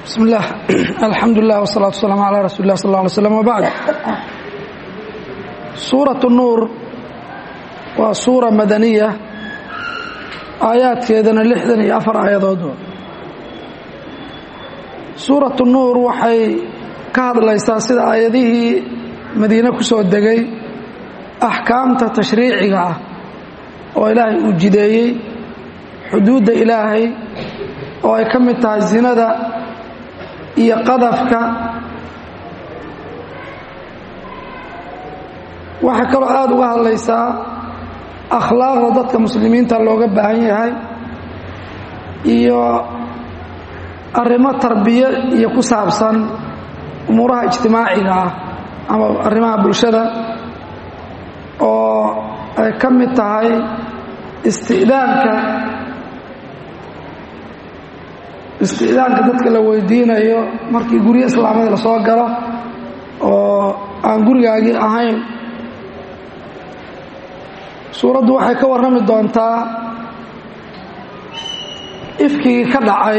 bismi اllah alxamdu lilah wsalaatu waslaam calaa rasuuli lah sal lla alay slam wbacd suurat nuur waa suura madaniya aayaadkeedana lixdan iyo afar aayadood suuratu nuur waxay ka hadlaysaa sida aayadihii madiine ku soo degay axkaamta tashriiciga ah oo ilaahay uu jideeyey xuduudda ilaahay oo ay ka mid tahay zinada iyo qadafka waxay kaloo aada uga hadlaysaa akhlaaqda dadka muslimiinta looga baahan yahay iyo arrimo tarbiye iyo ku saabsan umuuraha ijtimaaciga ah ama arrimaha bulshada oo ay ka mid tahay isti'daanka isti'daanka dadka la weydiinayo markii guryo islaamada la soo galo oo aan gurigaagii ahayn suuraddu waxay ka warrami doontaa ifkigii ka dhacay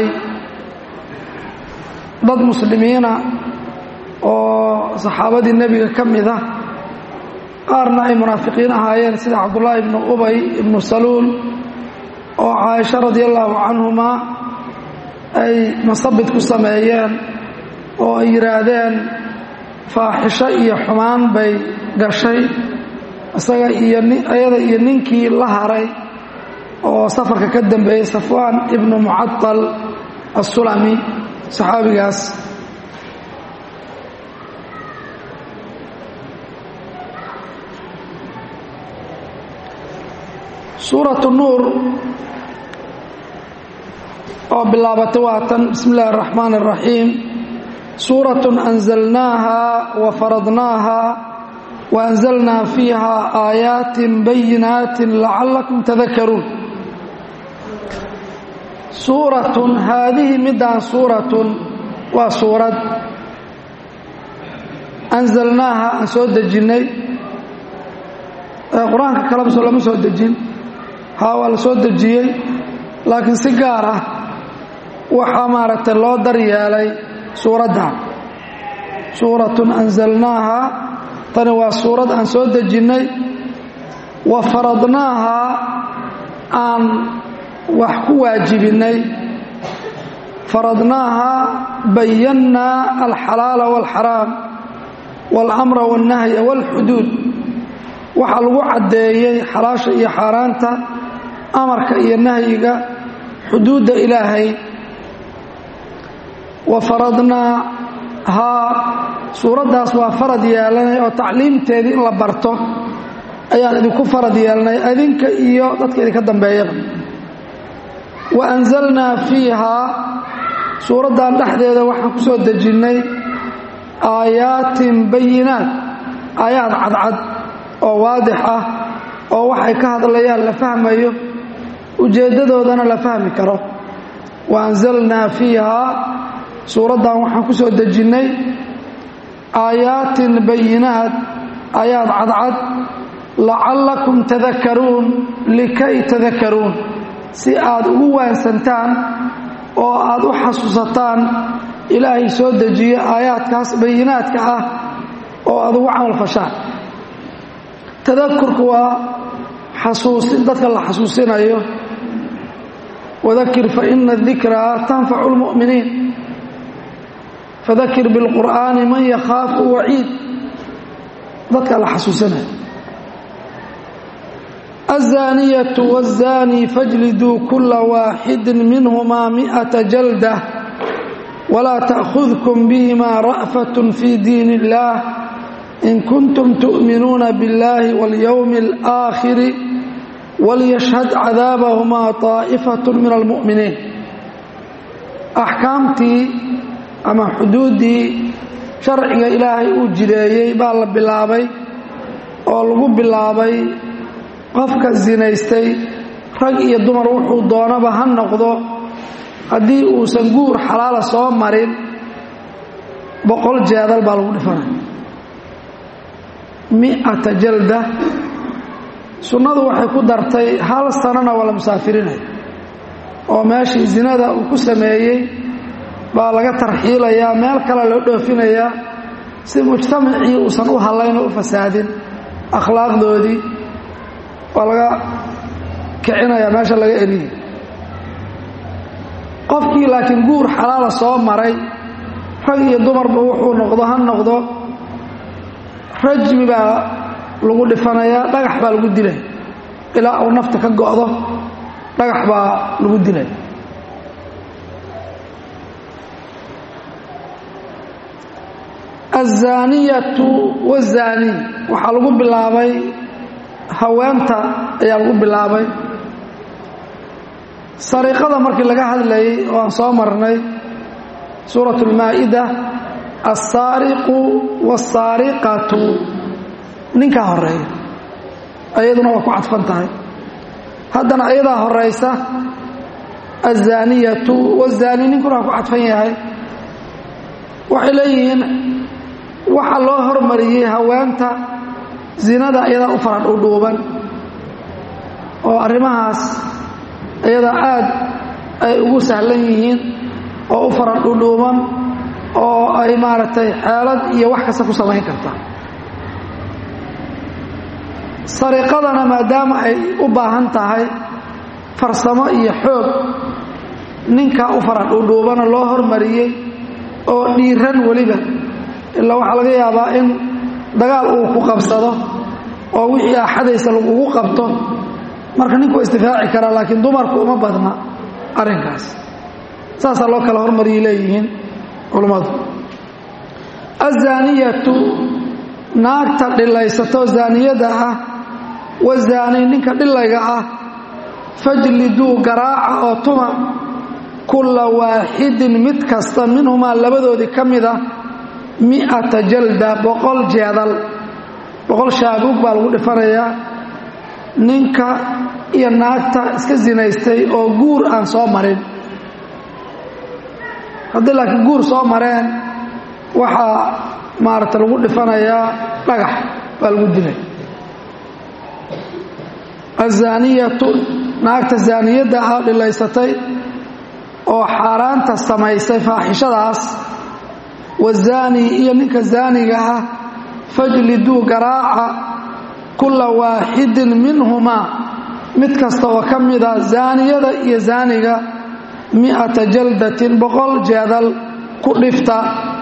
dad muslimiina oo saxaabadii nebiga ka mid ah qaarna ay munaafiqiin ahaayeen sida cabdullaahi ibnu ubay ibnu saluul oo caaisha radi allaahu canhuma ay masabid ku sameeyeen oo ay yidhaahdeen faaxisho iyo xumaan bay gashay isaga iyo ayada iyo ninkii la haray oo safarka ka dambeeyey safwaan ibnu mucadal assulami saxaabigaas suuratu nuur oo bilaabatay waatan bismi illaahi araxmaan araxiim suuratun anzalnaaha wa faradnaaha wa anzalnaa fiiha aayaatin bayinaatin lacallakum tadakaruun suuratun haadihi midaan suuratun waa suurad anzalnaaha aan soo dejinnay qur-aanka kaleba lama soo dejin haa waa la soo dejiyey laakiin si gaar ah waxaa maaragtay loo daryeelay suuraddan suuratun anzalnaaha tani waa suurad aan soo dejinnay wa faradnaaha aan wax ku waajibinnay faradnaaha bayannaa alxalaala waalxaraam waalamra waalnahya waalxuduud waxaa lagu caddeeyey xalaasha iyo xaaraanta amarka iyo nahyiga xuduudda ilaahay wa faradnaa haa suuraddaas waa farad yeelanay oo tacliimteedii in la barto ayaan idinku farad yeelnay adinka iyo dadka idinka dambeeyaba wa anzalnaa fiihaa suuraddan dhexdeeda waxaan ku soo dejinnay aayaatin bayinaat aayaad cadcad oo waadix ah oo waxay ka hadlayaan la fahmayo ujeeddadoodana la fahmi karo wa anzalnaa fiihaa suuraddan waxaan ku soo dejinnay aayaatin bayinaat aayaad cadcad lacallakum tadakaruun likay tadakaruun si aad ugu waansantaan oo aad u xasuusataan ilaahay soo dejiye aayaadkaas bayinaadka ah oo aad ugu camal fashaan tadakurku waa xasuusin dadka la xasuusinayo wadakir faina dikraa tanfacu lmu'miniin fadakir bilqur'aani man yakhaafu waciid dadka la xasuusinayo aلzaaniyatu wالzaani fajliduu kula waaxidi minhumaa miئata jalda walaa taأkhudkum bihima ra'faة fi diin اllah in kuntum tu'minuuna biاllahi waاlyowmi اlآakhiri walyashhad cadaabahumaa طaa'ifaة min almu'miniin axkaamtii ama xuduuddii sharciga ilaahay uu jideeyey baa la bilaabay oo lagu bilaabay qofka sinaystay rag iyo dumar wuxuu doonaba ha noqdo haddii uusan guur xalaala soo marin boqol jeedal baa lagu dhifanaya mi'ata jalda sunnadu waxay ku dartay hal sanana waa la musaafirinaya oo meeshii zinada uu ku sameeyey baa laga tarxiilayaa meel kale loo dhoofinayaa si mujtamacii uusan u hallayn oo u fasaadin akhlaaqdoodii waa laga kicinayaa meesha laga eriyay qofkii laakiin guur xalaala soo maray rag iyo dumarba wuxuu noqdo ha noqdo rajmi baa lagu dhifanayaa dhagax baa lagu dilay ilaa uu nafta ka go'do dhagax baa lagu dilay aلzaaniyatu wazaani waxaa lagu bilaabay haweenta ayaa lagu bilaabay sariqada markii laga hadlayay oo aan soo marnay suuraة اlmaa'ida alsaariqu wاsaariqatu ninkaa horeeya ayaduna waa ku cadfan tahay haddana ayadaa horaysa aلzaaniyatu wazaani ninkuna waa ku cadfan yahay waxay leeyihiin waxa loo hormariyey haweenta zinada iyadaa u fara dhuudhuuban oo arrimahaas iyadaa aad ay ugu sahlan yihiin oo u fara dhuudhuuban oo ay maaragtay xeelad iyo wax kasta ku samayn karta sariqadana maadaama ay u baahan tahay farsamo iyo xoog ninkaa u fara dhuudhuubana loo hormariyey oo dhiiran weliba ilaa waxaa laga yaabaa in dagaal uu ku qabsado oo wixii axadaysa lagugu qabto marka ninku waa isdifaaci karaa laakiin dumarku uma badna arrinkaas saasaa loo kala hormariyay leeyihiin culammadu azaaniyatu naagta dhilaysato zaaniyada ah wazaani ninka dhilayga ah fajliduu garaaca oo tuma kulla waaxidin mid kasta minhumaa labadoodii ka mida mi'ata jalda boqol jeedal boqol shaabuug baa lagu dhifanayaa ninka iyo naagta iska sinaystay oo guur aan soo marin haddii laakiin guur soo mareen waxaa maaragta lagu dhifanayaa dhagax baa lagu dilay azaaniyatu naagta zaaniyadda ah dhilaysatay oo xaaraanta samaysay faaxishadaas wazaani iyo ninka zaaniga ah fajliduu garaaca kulla waaxidin minhumaa mid kasta oo ka mida zaaniyada iyo zaaniga mi'ata jaldatin boqol jeedal ku dhifta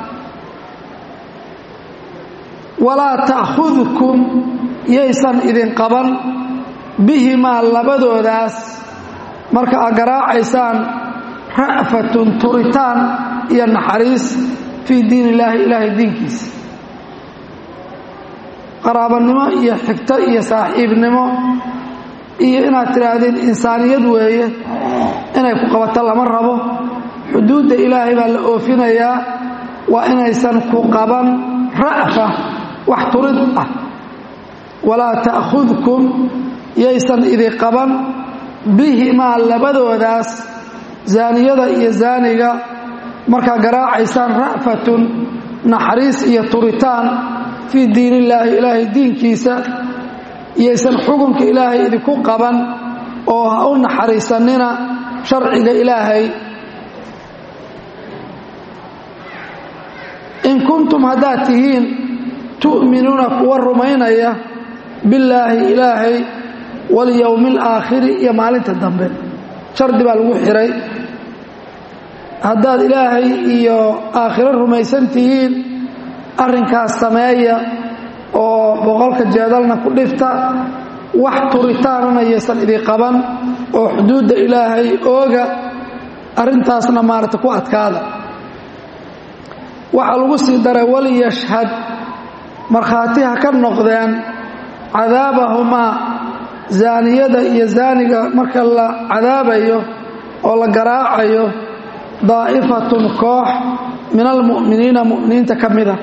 walaa ta'khudkum yaysan idin qaban bihimaa labadoodaas marka aad garaacaysaan ra'fatun turitaan iyo naxariis fii diin illaahi ilaahay diinkiisa qaraabanimo iyo xigto iyo saaxiibnimo iyo inaad tidhaahdeen insaaniyad weeye inay ku qabato lama rabo xuduudda ilaahay baa la oofinayaa waa inaysan ku qaban ra'fa wax turid ah walaa ta'khudkum yaysan idi qaban bihimaa labadoodaas zaaniyada iyo zaaniga markaa garaacaysaan ra'fatun naxariis iyo turitaan fii diin illaahi ilaahay diinkiisa yaysan xukunka ilaahay idinku qaban oo ha u naxariisanina sharciga ilaahay in kuntum haddaad tihiin tu'minuuna kuwa rumaynaya billaahi ilaahay walyowmi alaakhiri iyo maalinta dambe shardi baa lagu xihay haddaad ilaahay iyo aakhiro rumaysan tihiin arrinkaas sameeya oo boqolka jeedalna ku dhifta wax turitaanana yaysan idin qaban oo xuduudda ilaahay ooga arrintaasna maaragta ku adkaada waxaa lagu sii daray waliyashhad markhaati ha ka noqdeen cadaabahumaa zaaniyada iyo zaaniga marka la cadaabayo oo la garaacayo daa'ifatun koox min almu'miniina mu'miniinta ka mida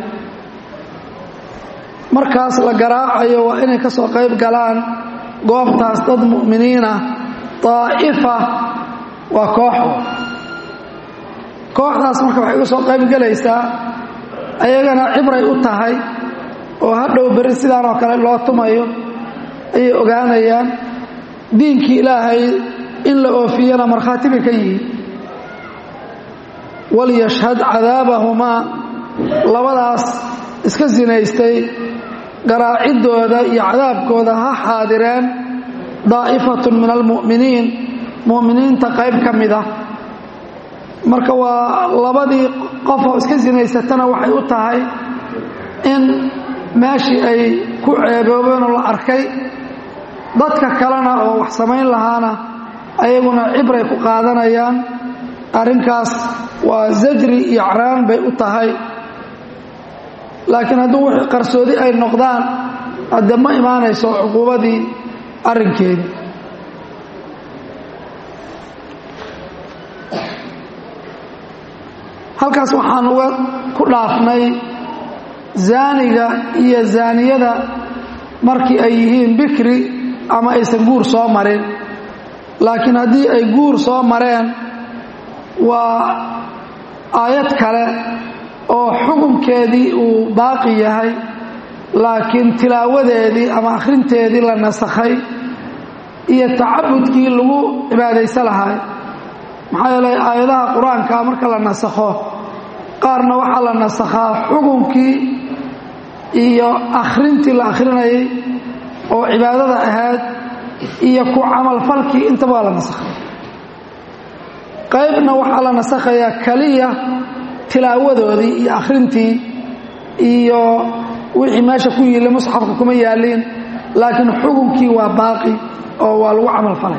markaas la garaacayo waa inay ka soo qayb galaan goobtaas dad mu'miniina daa'ifa waa koox kooxdaas marka waxay uga soo qayb gelaysaa ayagana cibray u tahay oo hadhow berri sidaan oo kale loo tumayo ayay ogaanayaan diinkii ilaahay in la oofiyana markhaati bay ka yihiin walyashhad cadaabahumaa labadaas iska sinaystay garaacidooda iyo cadaabkooda ha xaadireen daa'ifatun min almu'miniin mu'miniinta qayb ka mid ah marka waa labadii qofoo iska sinaysatana waxay u tahay in meeshii ay ku ceeboobeen oo la arkay dadka kalena oo wax samayn lahaana ayaguna cibray ku qaadanayaan arrinkaas waa zajri iyo acraan bay u tahay laakiin hadduu wixii qarsoodi ay noqdaan haddee ma imaanayso cuquubadii arrinkeedii halkaas waxaan uga ku dhaafnay zaaniga iyo zaaniyada markii ay yihiin bikri ama aysan guur soo marin laakiin haddii ay guur soo mareen waa aayad kale oo xukunkeedii uu baaqi yahay laakiin tilaawadeedii ama akhrinteedii la nasakhay iyo tacabudkii lagu cibaadaysa lahay maxaa yeelay aayadaha qur-aanka marka la nasakho qaarna waxaa la nasakhaa xukunkii iyo akhrintii la akhrinayay oo cibaadada ahayd iyo ku camalfalkii intaba waa la nasakhay qaybna waxaa la nasakhayaa keliya tilaawadoodii iyo akhrintii iyo wixii meesha ku yiilla musxafka kuma yaaliin laakiin xukunkii waa baaqi oo waa lagu camal falay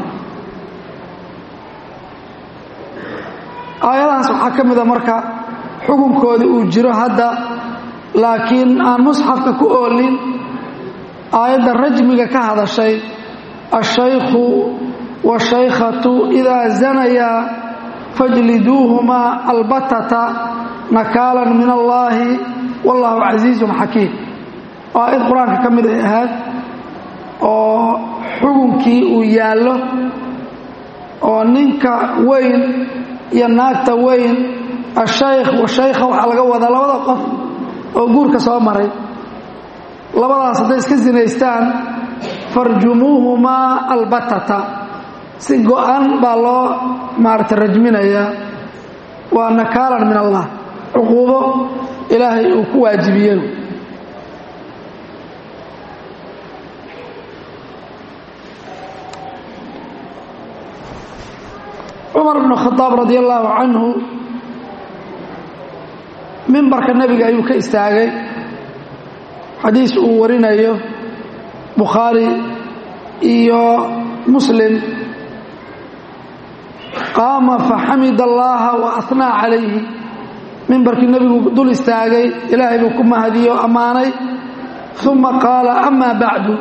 aayadahaas waxaa ka mida marka xukunkoodii uu jiro hadda laakiin aan musxafka ku oolin aayadda rajmiga ka hadashay ashaykhu washaykhatu idaa zanayaa fajliduuhumaa albatata nakaalan min allaahi wallaahu casiizun xakiim oo aayad qur-aanka ka mid ay ahayd oo xukunkii uu yaallo oo ninka weyn iyo naagta weyn ashaykh washaykha waxaa laga wadaa labada qof oo guurka soo maray labadaas hadday iska sinaystaan farjumuuhumaa albatata si go-an baa loo maarata rajminayaa waa nakaalan min allah cuquubo ilaahay uu ku waajibiyey cumar bnu khadaab radi allaahu canhu mimbarka nebiga ayuu ka istaagay xadiis uu warinayo bukhaari iyo muslim qaama faxamid allaha wa ahnaa calayhi mimbarkii nebigu dul istaagay ilaahay buu ku mahadiyo ammaanay uma qaala amaa bacdu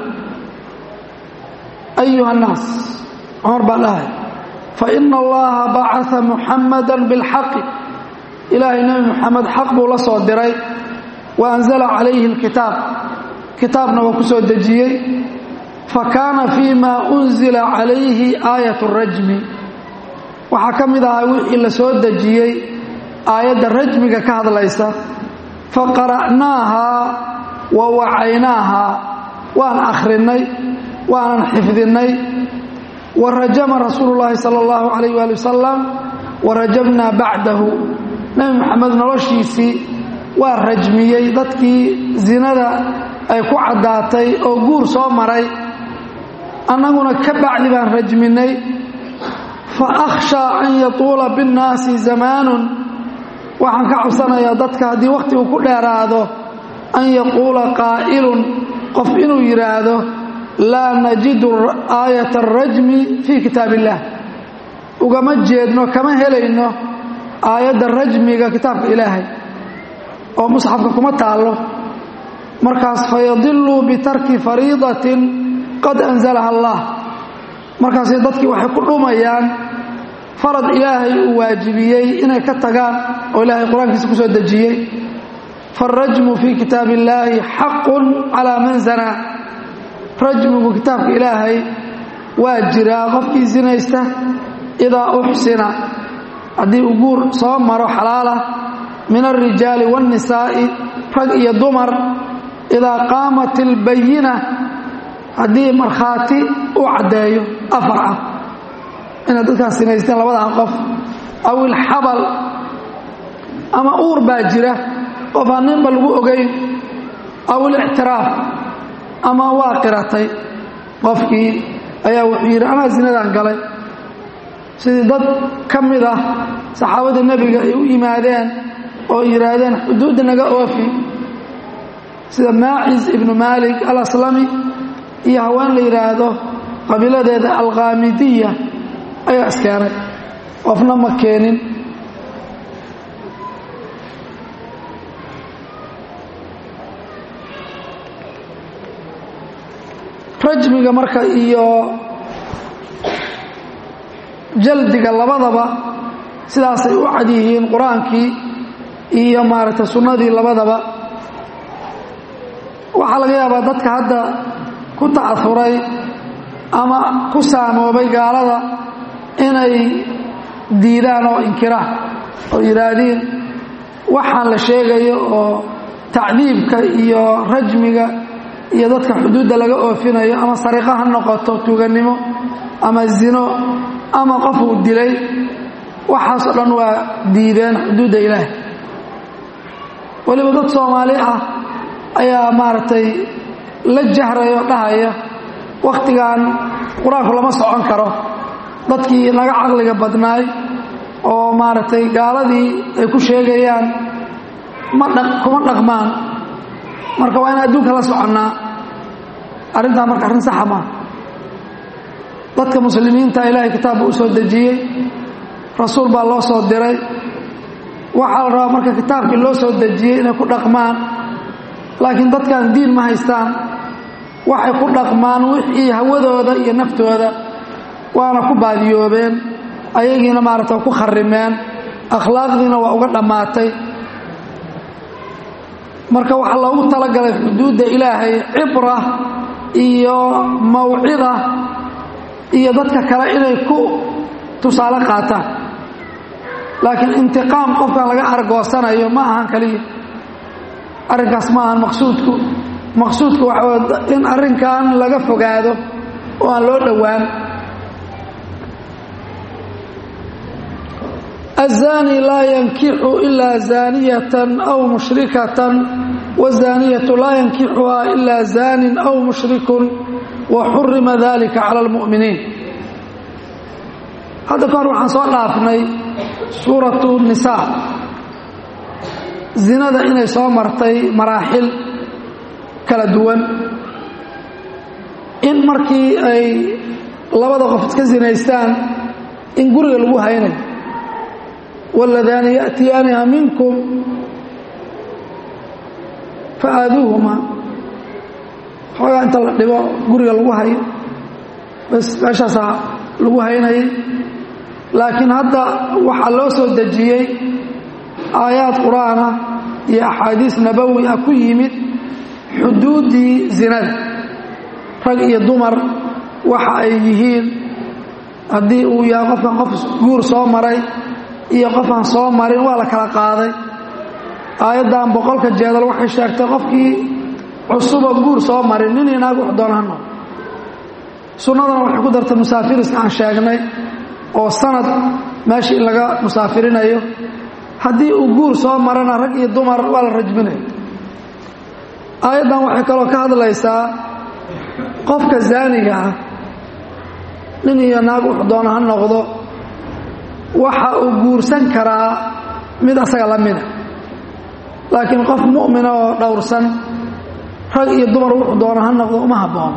ayuha annaas cumar baa dhahay faina allaha bacaa muxamada bilxaqi ilaahay nebi muxamed xaq buu la soo diray wa anzala calayhi alkitaab kitaabna waa ku soo dejiyey fakaana fii ma unzila calayhi aayat rajmi waxaa ka mid ahaa wixii la soo dejiyey aayadda rajmiga ka hadlaysa faqara'naahaa wa wacaynaahaa waan akhrinay waanan xifdinay wa rajama rasuulu llaahi sala allahu calayh waali wasalam wa rajabnaa bacdahu nebi moxamed noloshiisii waa rajmiyey dadkii zinada ay ku caddaatay oo guur soo maray annaguna ka bacdi baan rajminay fa akhshaa an yatuula binnaasi zamaanun waxaan ka cabsanayaa dadka haddii wakhti uu ku dheeraado an yaquula qaa'ilun qof inuu yidhaahdo laa najidu aayata arajmi fii kitaab illaah ugama jeedno kama helayno aayadda rajmiga kitaabka ilaahay oo musxafka kuma taallo markaas fayadiluu bitarki fariidatin qad anzalaha allah markaasay dadkii waxay ku dhumayaan farad ilaahay uu waajibiyey inay ka tagaan oo ilaahay qur-aankiisa ku soo dejiyey faarajmu fii kitaab illaahi xaqun calaa man zanaa rajmigu kitaabka ilaahay waa jiraa qofkii sinaysta idaa uxsina haddii uu guur soo maro xalaalah min alrijaali waannisaa'i rag iyo dumar idaa qaamat ilbayina haddii markhaati uu caddeeyo afar ah inaad dadkaas sinaysteen labadan qof aw ilxabal ama uur baa jira qof aan ninba lagu ogayn aw ilictiraaf ama waa qiratay qofkii ayaa wuxuu yidhi anaa zinadaan galay sidii dad ka mid ah saxaabadii nebiga ay u yimaadeen oo yidhaahdeen xuduudda naga oofi sida maacis ibnu maalik alaslami iyo haween la yidhaahdo qabiiladeeda alkhaamidiya ayaa iskeenay qofna ma keenin rajmiga marka iyo jaldiga labadaba sidaasay u cad yihiin qur-aankii iyo maaragtay sunnadii labadaba waxaa laga yaabaa dadka hadda ku ta'ahuray ama ku saamoobay gaalada inay diidaan oo inkiraan oo yidhaahdiin waxaan la sheegayo oo tacdiibka iyo rajmiga iyo dadka xuduudda laga oofinayo ama sariqo ha noqoto tuugannimo ama zino ama qof uu dilay waxaasoo dhan waa diideen xuduudda ilaah weliba dad soomaali ah ayaa maaragtay la jahraya oo dhahaya wakhtigan qur-aanku lama socon karo dadkii naga caqliga badnaay oo maaragtay gaaladii ay ku sheegayaan ma dha kuma dhaqmaan marka waa in adduunka la soconnaa arrintaa marka arrin saxa maa dadka muslimiinta ilaahay kitaab buu u soo dejiyey rasuul baa loo soo diray waxaa la rabaa marka kitaabkii loo soo dejiyey inay ku dhaqmaan laakiin dadkan diin ma haystaan waxay ku dhaqmaan wixii hawadooda iyo naftooda waana ku baadiyoobeen ayagiina maaragta ku kharimeen akhlaaqdiina waa uga dhammaatay marka waxaa loogu talagalay xuduudda ilaahay cibra iyo mawcida iyo dadka kale inay ku tusaale qaataan laakiin intiqaam qofkan laga argoosanayo ma ahan kaliya arrinkaas ma ahan maqsuudku maqsuudku waxa in arrinkan laga fogaado oo aan loo dhowaan الزاني لا ينكح إلا زانية أو مشركة والزانية لا ينكحها إلا زان أو مشرك وحرم ذلك على المؤمنين هذا كان وحن صلى الله سورة النساء زنada inay soo martay maraaxil kala duwan in markii ay labada qof iska zinaystaan in guriga lagu haynayo والذان يأتيانها منكم فآذوهما xoogaa inta la dhibo guriga lagu hayo bas meeshaasaa lagu haynayay laakiin hadda waxaa loo soo dejiyey aayaad qur-aanah iyo axaadiis nabowi ah ku yimid xuduuddii zinada rag iyo dumar waxa ay yihiin haddii uu yahay qofkan qof guur soo maray iyo qofaan soo marin waa la kala qaaday aayaddan boqolka jeedal waxay sheegtay qofkii cusuba guur soo marin nin inaag wax doona hano sunnadana waxay ku dartay musaafiriska aan sheegnay oo sanad meesha in laga musaafirinayo haddii uu guur soo marana rag iyo dumar waa la rajminayo aayaddan waxay kaloo ka hadlaysaa qofka zaaniga ah nin iyo naag wax doona ha noqdo waxa uu guursan karaa mid asaga la mida laakiin qof mu'mina oo dhowrsan rag iyo dumar wuxuu doona ha noqdo uma habboono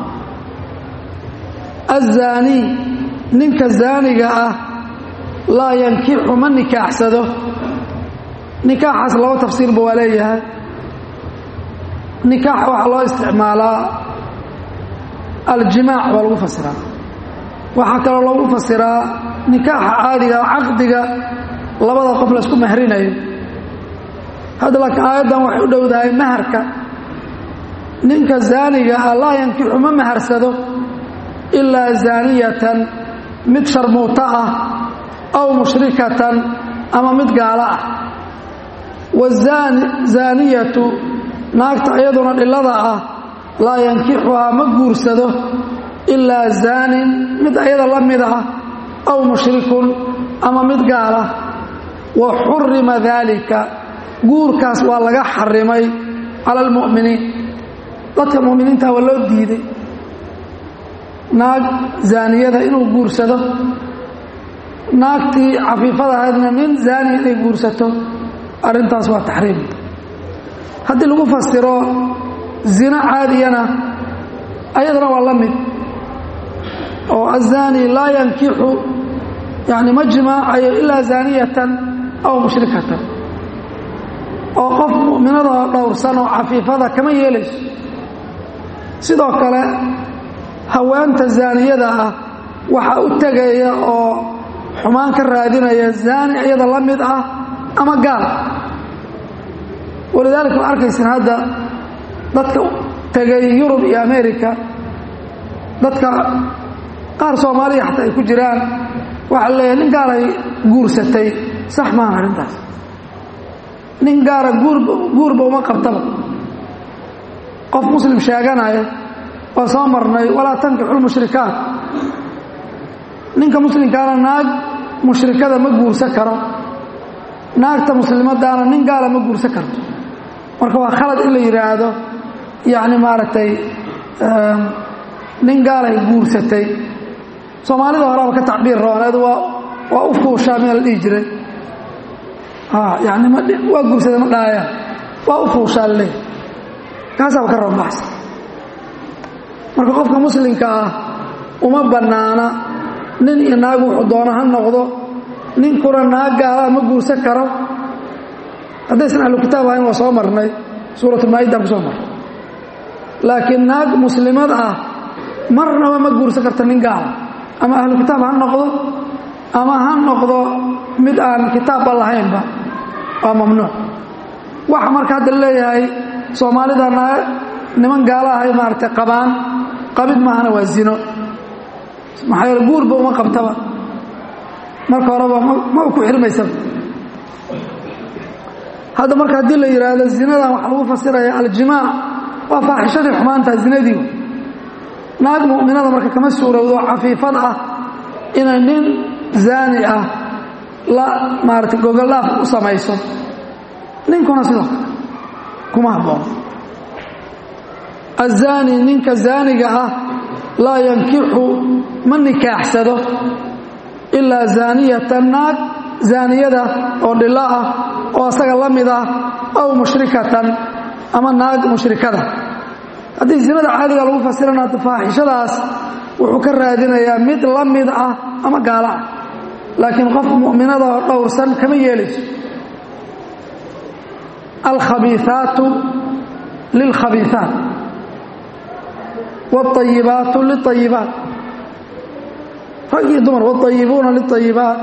azaanii ninka zaaniga ah laa yankixu ma nikaaxsado nikaaxaas laba tafsiirba waa leeyahay nikaax waxaa loo isticmaalaa aljimaac baa lagu fasiraa waxaa kaloo loogu fasiraa nikaaxa caadiga caqdiga labada qof laysku mahrinayo hadda laakiin aayaddan waxay u dhowdahay maharka ninka zaaniga ah laa yankixu ma maharsado ilaa zaaniyatan mid sharmuuto ah aw mushrikatan ama mid gaalo ah wazaaniyatu naagta iyaduna dhillada ah laa yankixuhaa ma guursado ilaa zaanin mid ayada la mid ah aw mushrikun ama mid gaala wa xurima daalika guurkaas waa laga xarimay cala almu'miniin dadka mu'miniinta waa loo diiday naag zaaniyada inuu guursado naagtii cafiifada ahaydna nin zaani inay guursato arrintaas waa taxriim haddii lagu fasiro zino caadiyana ayadana waa la mid oo azaani laa yankixu yani ma jimaacayo ilaa zaaniyatan aw mushrikatan oo qof mu'minada dhowrsan oo cafiifada kama yeelayso sidoo kale haweenta zaaniyada ah waxaa u tegaya oo xumaan ka raadinaya zaani iyada la mid ah ama gaal walidaalika ma arkaysin hadda dadka tegay yurub iyo america dadka qaar soomaaliya xataa ay ku jiraan waxaa leeyahay nin gaalay guursatay sax maaha arrintaas nin gaara guurba guurba uma qabtaba qof muslim sheeganaya waa soo marnay walaa tankixu lmushrikaat ninka muslimkaana naag mushrikada ma guursan karo naagta muslimadaana nin gaala ma guursan karto marka waa khalad in la yidhaahdo yacni maaragtay nin gaalay guursatay soomaalida horeaba ka tacbiir rooneed waa waa u fuushaa mia la dhihi jiray yani waa guursada ma dhaayaan waa u fuushaa laleey kaasaaba ka roonbaxsa marka qofka muslimka ah uma bannaana nin iyo naag wuxuu doono ha noqdo ninkuna naag gaalaa ma guursan karo haddaysan ahlu kitaab ahayn waa soo marnay suuratulmaa'idaan ku soo marnay laakiin naag muslimad ah marnaba ma guursan karta nin gaala ama ahlu kitaab ha noqdo ama ha noqdo mid aan kitaabba lahaynba waa mamnuuc waxa marka hadda leeyahay soomaalida niman gaala ahay maaragtay qabaan qabid maahana waa zino maxaa yeele guurba uma qabtaba marka horeba ma ku xirmaysaba hadda marka haddii la yidhaahdo zinadan waxaa lagu fasiraya aljimaac waa faaxishadii xumaantaa zinadii naag mu'minada marka kama suurowdo cafiifad ah inay nin zaani ah la maaragtay gogollaaf u samayso ninkuna sidoo kale kuma habboon azaani ninka zaaniga ah laa yankixu ma nikaaxsado ilaa zaaniyatan naag zaaniyada oo dhilo ah oo asaga la mid ah aw mushrikatan ama naag mushrikada haddii zinada caadiga lagu fasirana faaxishadaas wuxuu ka raadinayaa mid la mid ah ama gaalo ah laakiin qof mu'minada oo dhowrsan kama yeelayso alkhabiiaatu lilkhabiiaat wاayibaatu liayibaat rag iyo dumar wاayibuuna liayibaat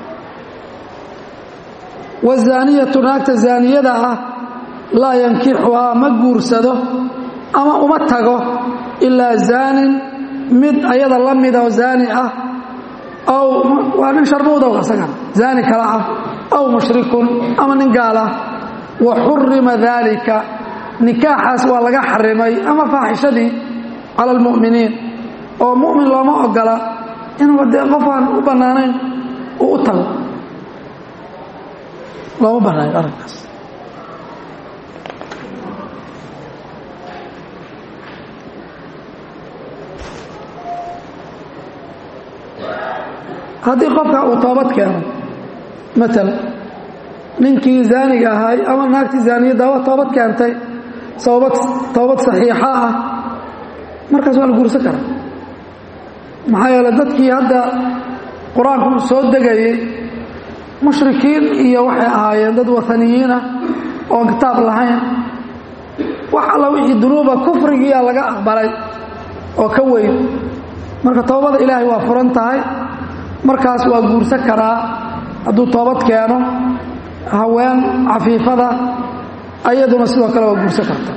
wاzaaniyatu naagta zaaniyada ah laa yankixuhaa ma guursado ama uma tago ilaa zaanin mid ayada la mida oo zaani ah aw waa nin sharmuudow asagana zaani kale ah aw mushrikun ama nin gaal ah wa xurima daalika nikaaxaas waa laga xarimay ama faaxishadii cala almu'miniin oo mu'min looma ogola inuu dee qofaan u bannaanayn uu u tago looma bannaayo arrinkaas haddii qofka uu toobad keeno maala ninkii zaaniga ahay ama naagtii zaaniyadda waa toobad keentay sababad toobad saxiixa ah markaas waa la guursan karaa maxaa yeele dadkii hadda qur-aanku soo degayey mushrikiin iyo waxay ahaayeen dad wataniyiinah oon kitaab lahayn wax alla wixii dunuuba kufrigiiyaa laga aqbalay oo ka weyn marka toobada ilaahay waa furan tahay markaas waa guursan karaa hadduu toobad keeno haween cafiifada ayaduna sidoo kale waa guursan karta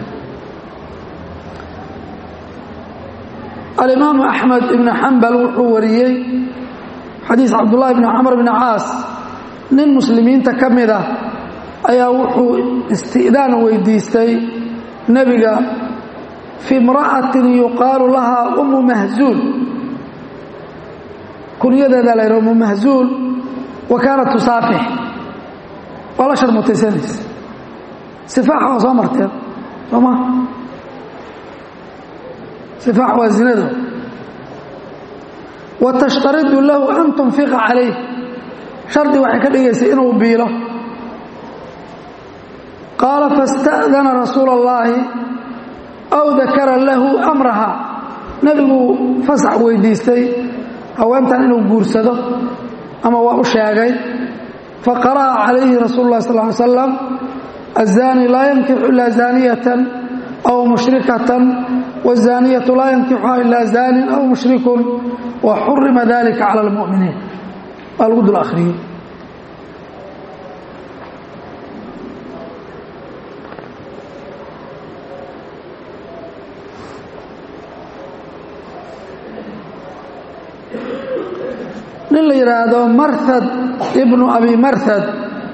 alimaamu axmed ibnu xambal wuxuu wariyey xadiis cabdullaahi bni camr bni caas nin muslimiinta ka mid ah ayaa wuxuu isti'daan weydiistay nebiga fi imra'atin yuqaalu lahaa ummu mahzuul kunyadeedaa la yidhaha ummu mahzuul wa kaanat tusaafix waa la sharmutaysanaysa sifaaxa waa soo marteen soo ma sifaax waa zinada wa tashtaridu lahu an tunfiqa calayh shardi waxay ka dhigaysay inuu biilo qaala faاsta'dana rasuula اllaahi aw dakara lahu amraha nebiguu fasax weydiistay haweentan inuu guursado ama waa u sheegay faqara'a calayhi rasuulu اlah sal ly slam الزاني لا ينكح إلا زانية أو مشركة والزانية لا ينكحها إلا زان أو مشرك وحرم ذلك على المؤمنين الغد الآخرين nin la yidhaahdo marhad ibnu abi marhad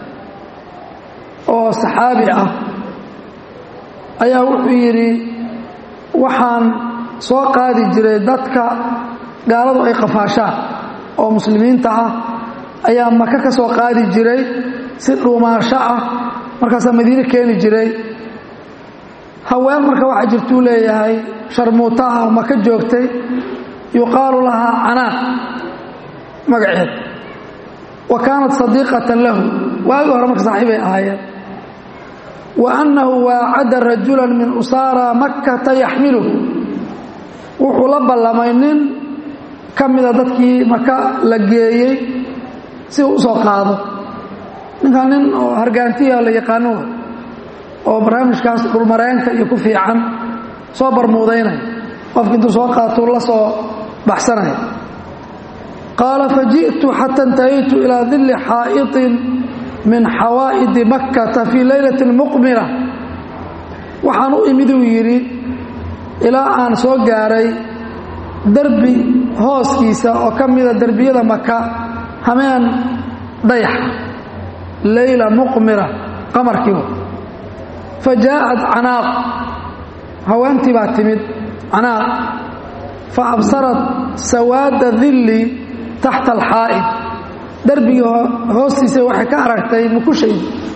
oo saxaabi ah ayaa wuxuu yidhi waxaan soo qaadi jiray dadka gaaladu ay qafaashaan oo muslimiinta ah ayaa maka ka soo qaadi jiray si dhuumaasho ah markaasaa madiine keeni jiray haween marka waxaa jirtuu leeyahay sharmuuta ah oo maka joogtay yuqaalu lahaa canaaq magaceed wa kaanat sadiiqatan lahu waagi hore marka saaxiibay ahaayeen wa annahu waacada rajulan min usaara makkata yaxmiluhu wuxuu la ballamay nin ka mida dadkii maka la geeyey si uu usoo qaado ninkan nin oo hargaantiya la yaqaano oo barnaamijkaas dhulmareenka iyo ku fiican soo barmuudaynaya qofki intuu soo qaatuu la soo baxsanaya qaala faji'tu xata intahaytu ilaa dilli xaa'iطin min xawaa'idi makkata fii leylati muqmila waxaan u imid uu yidhi ilaa aan soo gaaray derbi hooskiisa oo ka mida derbiyada maka hameen dayaxa leyla muqmila qamarkiiba fa jaa'at canaaq haweentii baa timid canaaq fa absarat sawaada dilli taxta alxaa'id darbigii hoostiisa waxay ka aragtay mukushay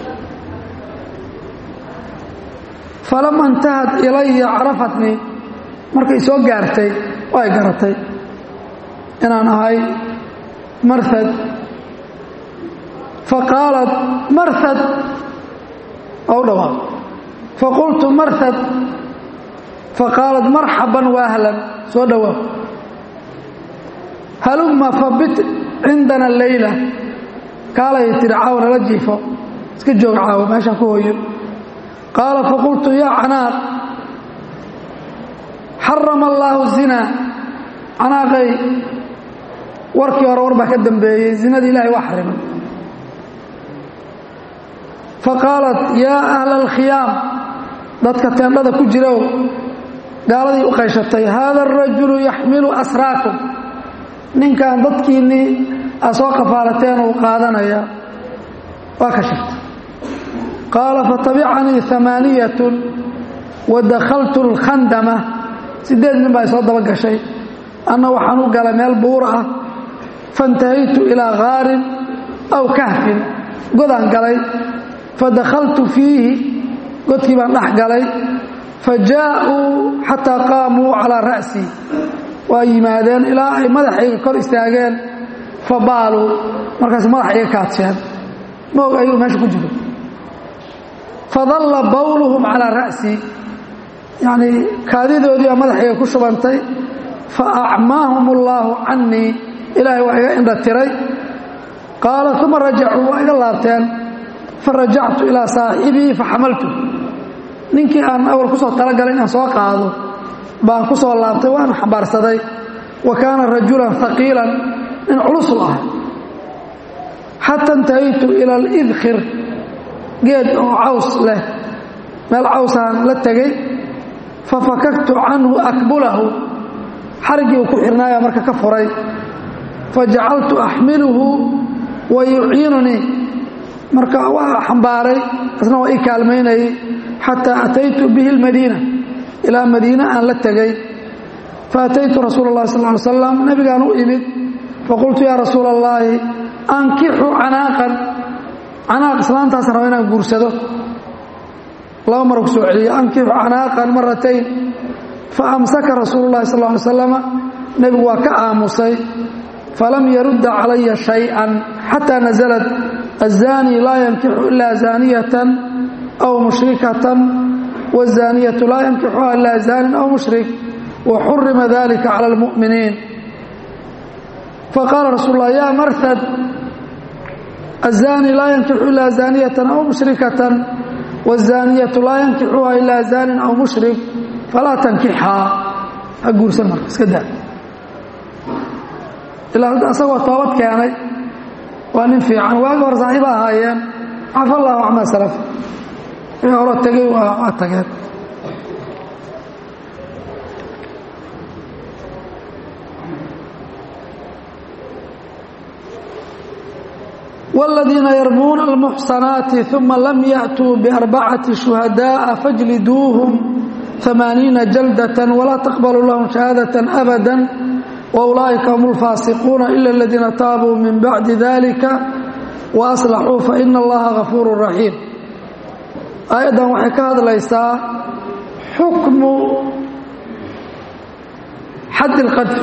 falama intahad ilaya carafatnii markay soo gaartay way garatay inaan ahay marhad faqaalat marhad oo u dhawaaq faqultu marhad faqaalat marxaban waahlan soo dhawaaq halumma fabit cindana leyla kaalay tiri caaw nala jiifo iska joog caawo meeshaan ku hooyo qaala faqultu yaa canaaq xarama allaahu zinaa canaaqay warkii hore war baa ka dambeeyey zinadii ilaahay waa xarimay faqaalat yaa ahla alkhiyaam dadka teendhada ku jirow gaaladii u qayshatay haada arajulu yaxmilu asraakum ninkan dadkiinnii aad soo kafaalateen uu qaadanaya waa ka shirtay qaala fatabicanii amaaniyatun wa dakhaltu alkhandama siddeed nin baa soo daba gashay anna waxaan u galay meel buura ah faintahaytu ilaa khaarin aw kahfin godaan galay fadakhaltu fiihi godkii baan dhex galay fa jaa'uu xataa qaamuu calaa ra'sii waa yimaadeen ilaa ay madaxayga kor istaageen fa baaluu markaas madaxa iga kaadsheen ma og ayuu meesha ku jiro fadalla bawluhum calaa ra'sii yacnii kaadidoodii baa madaxayga ku shubantay fa acmaahum allaahu cannii ilaahay waa iga indha tiray qaala uma rajacuu waa iga laabteen fa rajactu ilaa saaxibii fa xamaltu ninkii aan awal ku soo talagalay inaan soo qaado baan ku soo laabtay waana xambaarsaday wa kaana rajulan haqiilan nin culusul ah xata intahaytu ila alidkhir geed oo caws leh meel cawsaan la tegey fa fakaktu canhu akbulahu xariggii uu ku xirnaaya marka ka furay fa jacaltu axmiluhu wa yuciinunii marka waa xambaaray isna waa ii kaalmaynayay xataa ataytu bihi almadiina ilaa madiine aan la tegey faataytu rasuula اllahi sal ly slam nabigaan u imid faqultu yaa rasuula اllaahi ankixu canaaqan canaaq islaantaas raba inaan guursado laba mar ku soo celiyey ankixu canaaqan maratayn fa amsaka rasuulu llahi sal ly slama nebigu waa ka aamusay falam yarudda calaya shay-an xataa nasalat aلzani laa yankixu ilaa zaaniyatan aw mushrikatan wالzaaniyatu laa yankixuha ilaa zaanin aw mushrik waxurima dalika cala اlmu'miniin faqaala rasuul lah ya marhad الزاني laa yankixu ilaa zaaniyة aw mushrikaة والzaaniyatu laa yankixuha ilaa zaanin aw mushrik falaa tankixhaa ha guursan marka iska daa ilaa isagoo toobad keenay waa nin fiican waagi hore saaxiiba ahaayeen cafa allahu camaa salaf wixii horo tegey waa tageen والذيiنa يرموna المحصناaت ثuma lm yأتوu بأربcaة شهداء فاجلدوuهم ثمانيiنa جلدة ولا تقبلوا لهم شهاadة أبدا وأuلئiكa هم الفاaسقوuنa إلا الذيiنa tاabوا من بعد ذلكa وأصلحوu فإن اللaهa غفوuر رحيم aيadan waxay ka hadlaysaa xukmu xad الqadف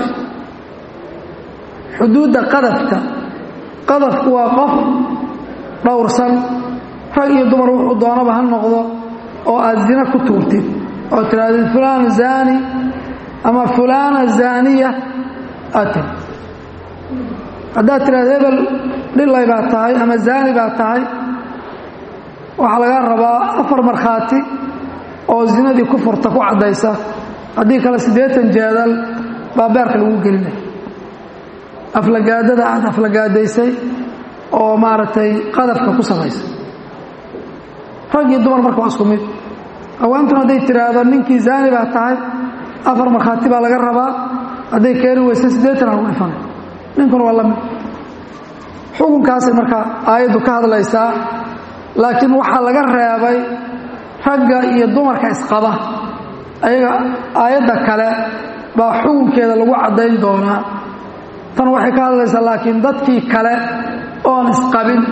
xuduuda qadفka qadafku waa qof dhowrsan rag iyo dumar wuxuu doonaba ha noqdo oo aad zina ku tuurtid oo tidhahdid fulaan zaani ama fulaana zaaniya aad tiri haddaad tidhahda hebel dhilay baa tahay ama zaani baa tahay waxaa lagaa rabaa afar markhaati oo zinadii ku furta ku caddaysa haddii kale siddeetan jeedal baa beerka lagu gelinaya aflagaadada aad aflagaadaysay oo maaragtay qadafka ku samaysay rag iyo dumar marka waa isku mid haweentuna hadday tiraahdo ninkii zaani baa tahay afar markhaati baa laga rabaa hadday keeni weysa siddeetan lagu dhifanay ninkuna waa la mid xukunkaasay markaa aayaddu ka hadlaysaa laakiin waxaa laga reebay ragga iyo dumarka isqaba ayaga aayadda kale baa xukunkeeda lagu caddayn doonaa tan waxay ka hadlaysaa laakiin dadkii kale oon isqabin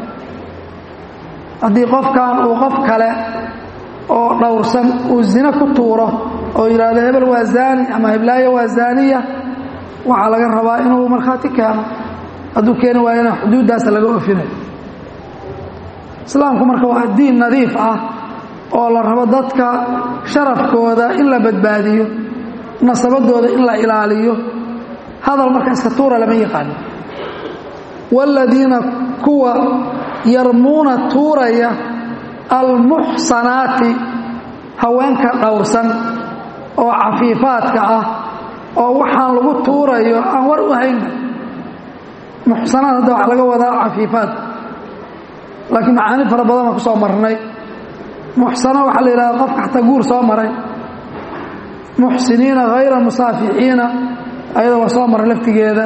haddii qofkan uu qof kale oo dhowrsan uu zino ku tuuro oo yidhaahdo hebel waa zaani ama heblaayo waa zaaniya waxaa laga rabaa inuu markhaati keeno hadduu keeni waayana xuduuddaasa laga ofinayo islaamku marka waa diin nadiif ah oo la rabo dadka sharafkooda in la badbaadiyo nasabadooda in la ilaaliyo hadal marka iska tuura lama yaqaano waaladiina kuwa yarmuuna tuuraya almuxsanaati haweenka dhowrsan oo cafiifaadka ah oo waxaan lagu tuurayo aan war u hayna muxsanaad hadda waxaa laga wadaa cafiifaad laakiin macaani fara badan baan ku soo marnay muxsano waxaa la yidhahda qofka xataa guur soo maray muxsiniina hayra musaafixiina ayada waa soo maray laftigeeda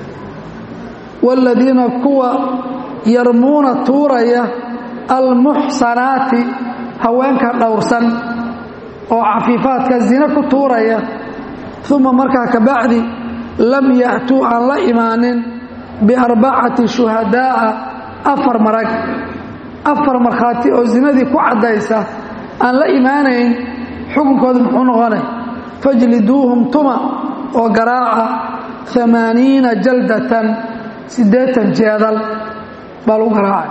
waaladiina kuwa yarmuuna tuuraya almuxsanaati haweenka dhowrsan oo cafiifaadka zina ku tuuraya uma markaa ka bacdi lam ya'tuu aan la imaanin biarbacati shuhadaa'a afar marag afar markhaati oo zinadii ku caddaysa aan la imaanayn xukunkooda muxuu noqonay fajliduuhum tuma oo garaaca amaaniina jaldatan siddeetan jeedal baa lagu garaacay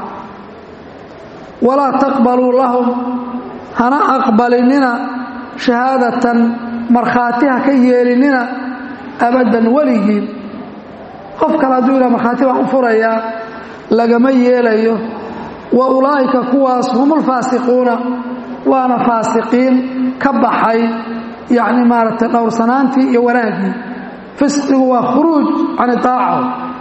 walaa taqbaluu lahum hana aqbalinina shahaadatan markhaati ha ka yeelinina abaddan weligiin qof kale hadduu yidhaha markhaati baan u furayaa lagama yeelayo wa ulaa'ika kuwaas humulfaasiquuna waana faasiqiin ka baxay yacni maaragtay dhowrsanaantii iyo wanaaggii fisqigu waa khuruuj can itaaca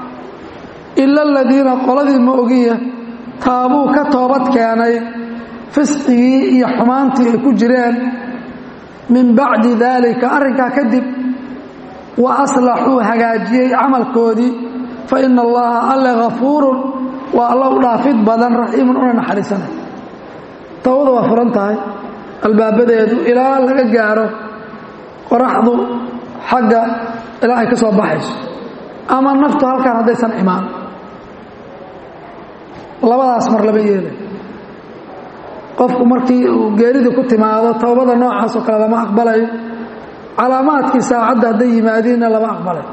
ila aladiina qoladii ma ogiya taabuu ka toobad keenay fisqigii iyo xumaantii ay ku jireen min bacdi daalika arrinkaa kadib wa aslaxuu hagaajiyey camalkoodii fa ina allaha alle hafuurun waa alla u dhaafid badan raxiimun una naxariisanay towbada waa furan tahay albaabadeedu ilaa laga gaaro qoraxdu xagga ilaa ay ka soo baxayso ama naftu halkaan haddaysan imaan labadaas mar lama yeelay qofku markii uu geeridu ku timaado towbada noocaas oo kale lama aqbalayo calaamaadkii saacadda hadday yimaadiinna lama aqbalayo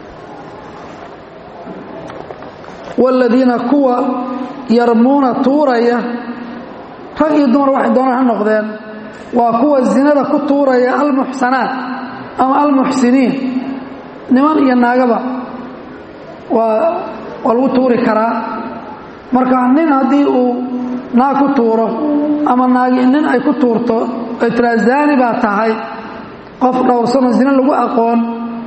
waaladiina kuwa yarmuuna tuuraya rag iyo dumar waxay doonaan ha noqdeen waa kuwa zinada ku tuuraya almuxsanaat ama almuxsiniin niman iyo naagaba waa waa lagu tuuri karaa marka nin haddii uu naag ku tuuro ama naagi nin ay ku tuurto ay tiraa zaani baa tahay qof dhowrsano zine lagu aqoon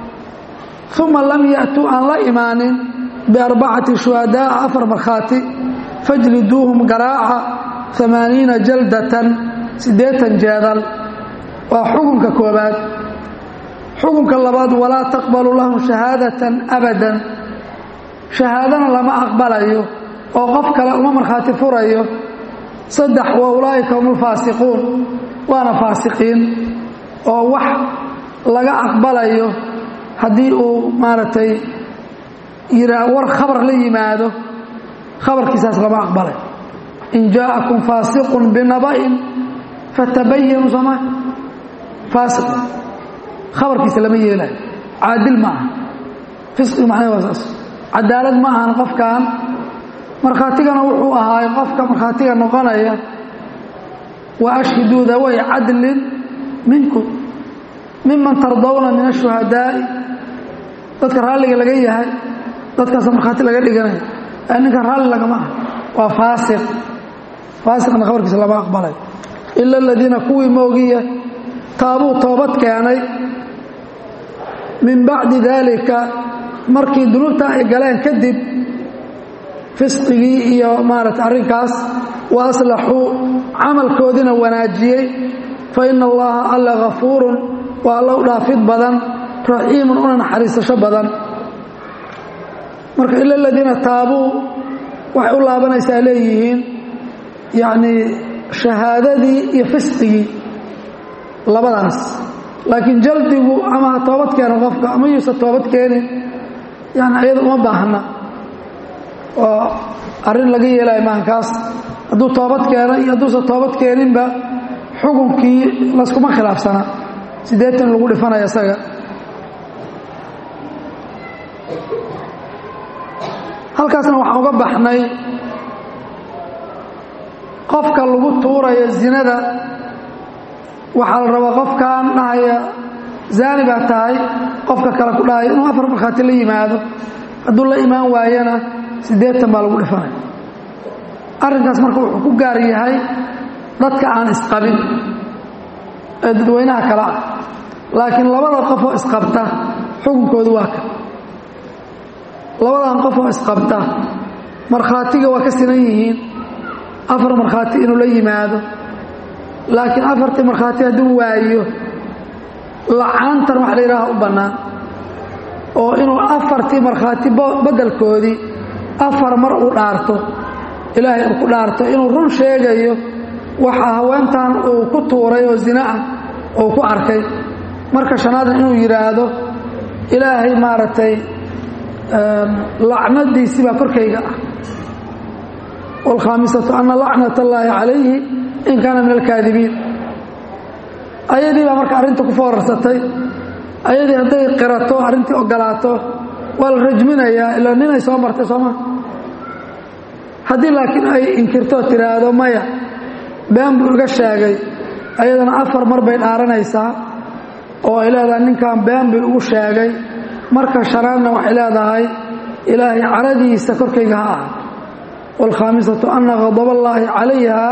uma lam ya'tuu aan la imaanin biarbacati shuhadaa'a afar markhaati fajliduuhum garaaca amaaniina jaldatan siddeetan jeedal waa xukunka koobaad xukunka labaad walaa taqbalu lahum shahaadatan abadan shahaadana lama aqbalayo oo qof kale uma markhaati furayo saddex wa ulaa'ika hum alfaasiquun waana faasiqiin oo wax laga aqbalayo haddii uu maaragtay yiraa war khabar la yimaado khabarkiisaas lama aqbalay in jaa'akum faasiqun binaba'in fatabayanu sooma faasiq khabarkiisa lama yeelayo caadil ma aha fisqi macnahe waa saas cadaalad ma ahan qofkan markhaatigana wuxuu ahaay qofka markhaatiga noqonaya wa ashhiduu daway cadlin minkum miman tardawna min ashuhadaa'i dadka raalliga laga yahay dadkaasa markhaati laga dhiganaya ninkan raalli lagama ah waa faasiq faasiqna khabarkiisa lama aqbalay ila aladiina kuwii moogiya taabuu toobad keenay min bacdi daalika markii dunuubta ay galeen kadib fisqigii iyo maarata arrinkaas wa aslaxuu camalkoodina wanaajiyey fa ina allaha alla hafuurun waa alla u dhaafid badan raxiimun una naxariisasho badan marka ila aladiina taabuu waxay u laabanaysaa leeyihiin yacnii shahaadadii iyo fisqigii labadaas laakiin jaldigu ama ha toobad keeno qofka ama yuusa toobad keenin yani ayada uma baahna oo arrin laga yeelayo maankaas hadduu toobad keeno iyo hadduusan toobad keeninba xukunkii laskuma khilaafsana siddeetan lagu dhifanaya isaga halkaasna waxaan uga baxnay qofka lagu tuurayo zinada waxaa la rabaa qofkan dhahaya zaani baa tahay qofka kale ku dhahaya inuu afar markhaati la yimaado hadduu la imaan waayana siddeetan baa lagu dhifanaya arrinkaas marka wuxuu ku gaar yahay dadka aan isqabin ee dadweynaha kale ah laakiin labada qofoo isqabta xukunkoodu waa ka labadan qofoo isqabta markhaatiga waa ka sinan yihiin afar markhaati inuu la yimaado laakiin afartii markhaati hadduu waayo lacaantan wax la yidhaaha u bannaan oo inuu afartii markhaati beddelkoodii afar mar uu dhaarto ilaahay uu ku dhaarto inuu run sheegayo waxa haweentan uu ku tuuray oo zina ah uu ku arkay marka shanaadna inuu yidhaahdo ilaahay maaragtay lacnadiisii baa korkayga ah wاlkhaamisatu ana lacnat اllaahi calayhi in kaana min alkaadibiin ayadii baa marka arrinta ku foorarsatay ayadii hadday qirato arrintii ogolaato waa la rajminayaa ilaa ninay soo martay sooma haddii laakiin ay inkirtoo tidhaahdo maya been buu iga sheegay ayadana afar mar bay dhaaranaysaa oo ay leedahay ninkan been buu igu sheegay marka shanaadna waxay leedahay ilaahay caradiisa korkayga ha ah wاlkhaamisatu ana hadaballaahi calayha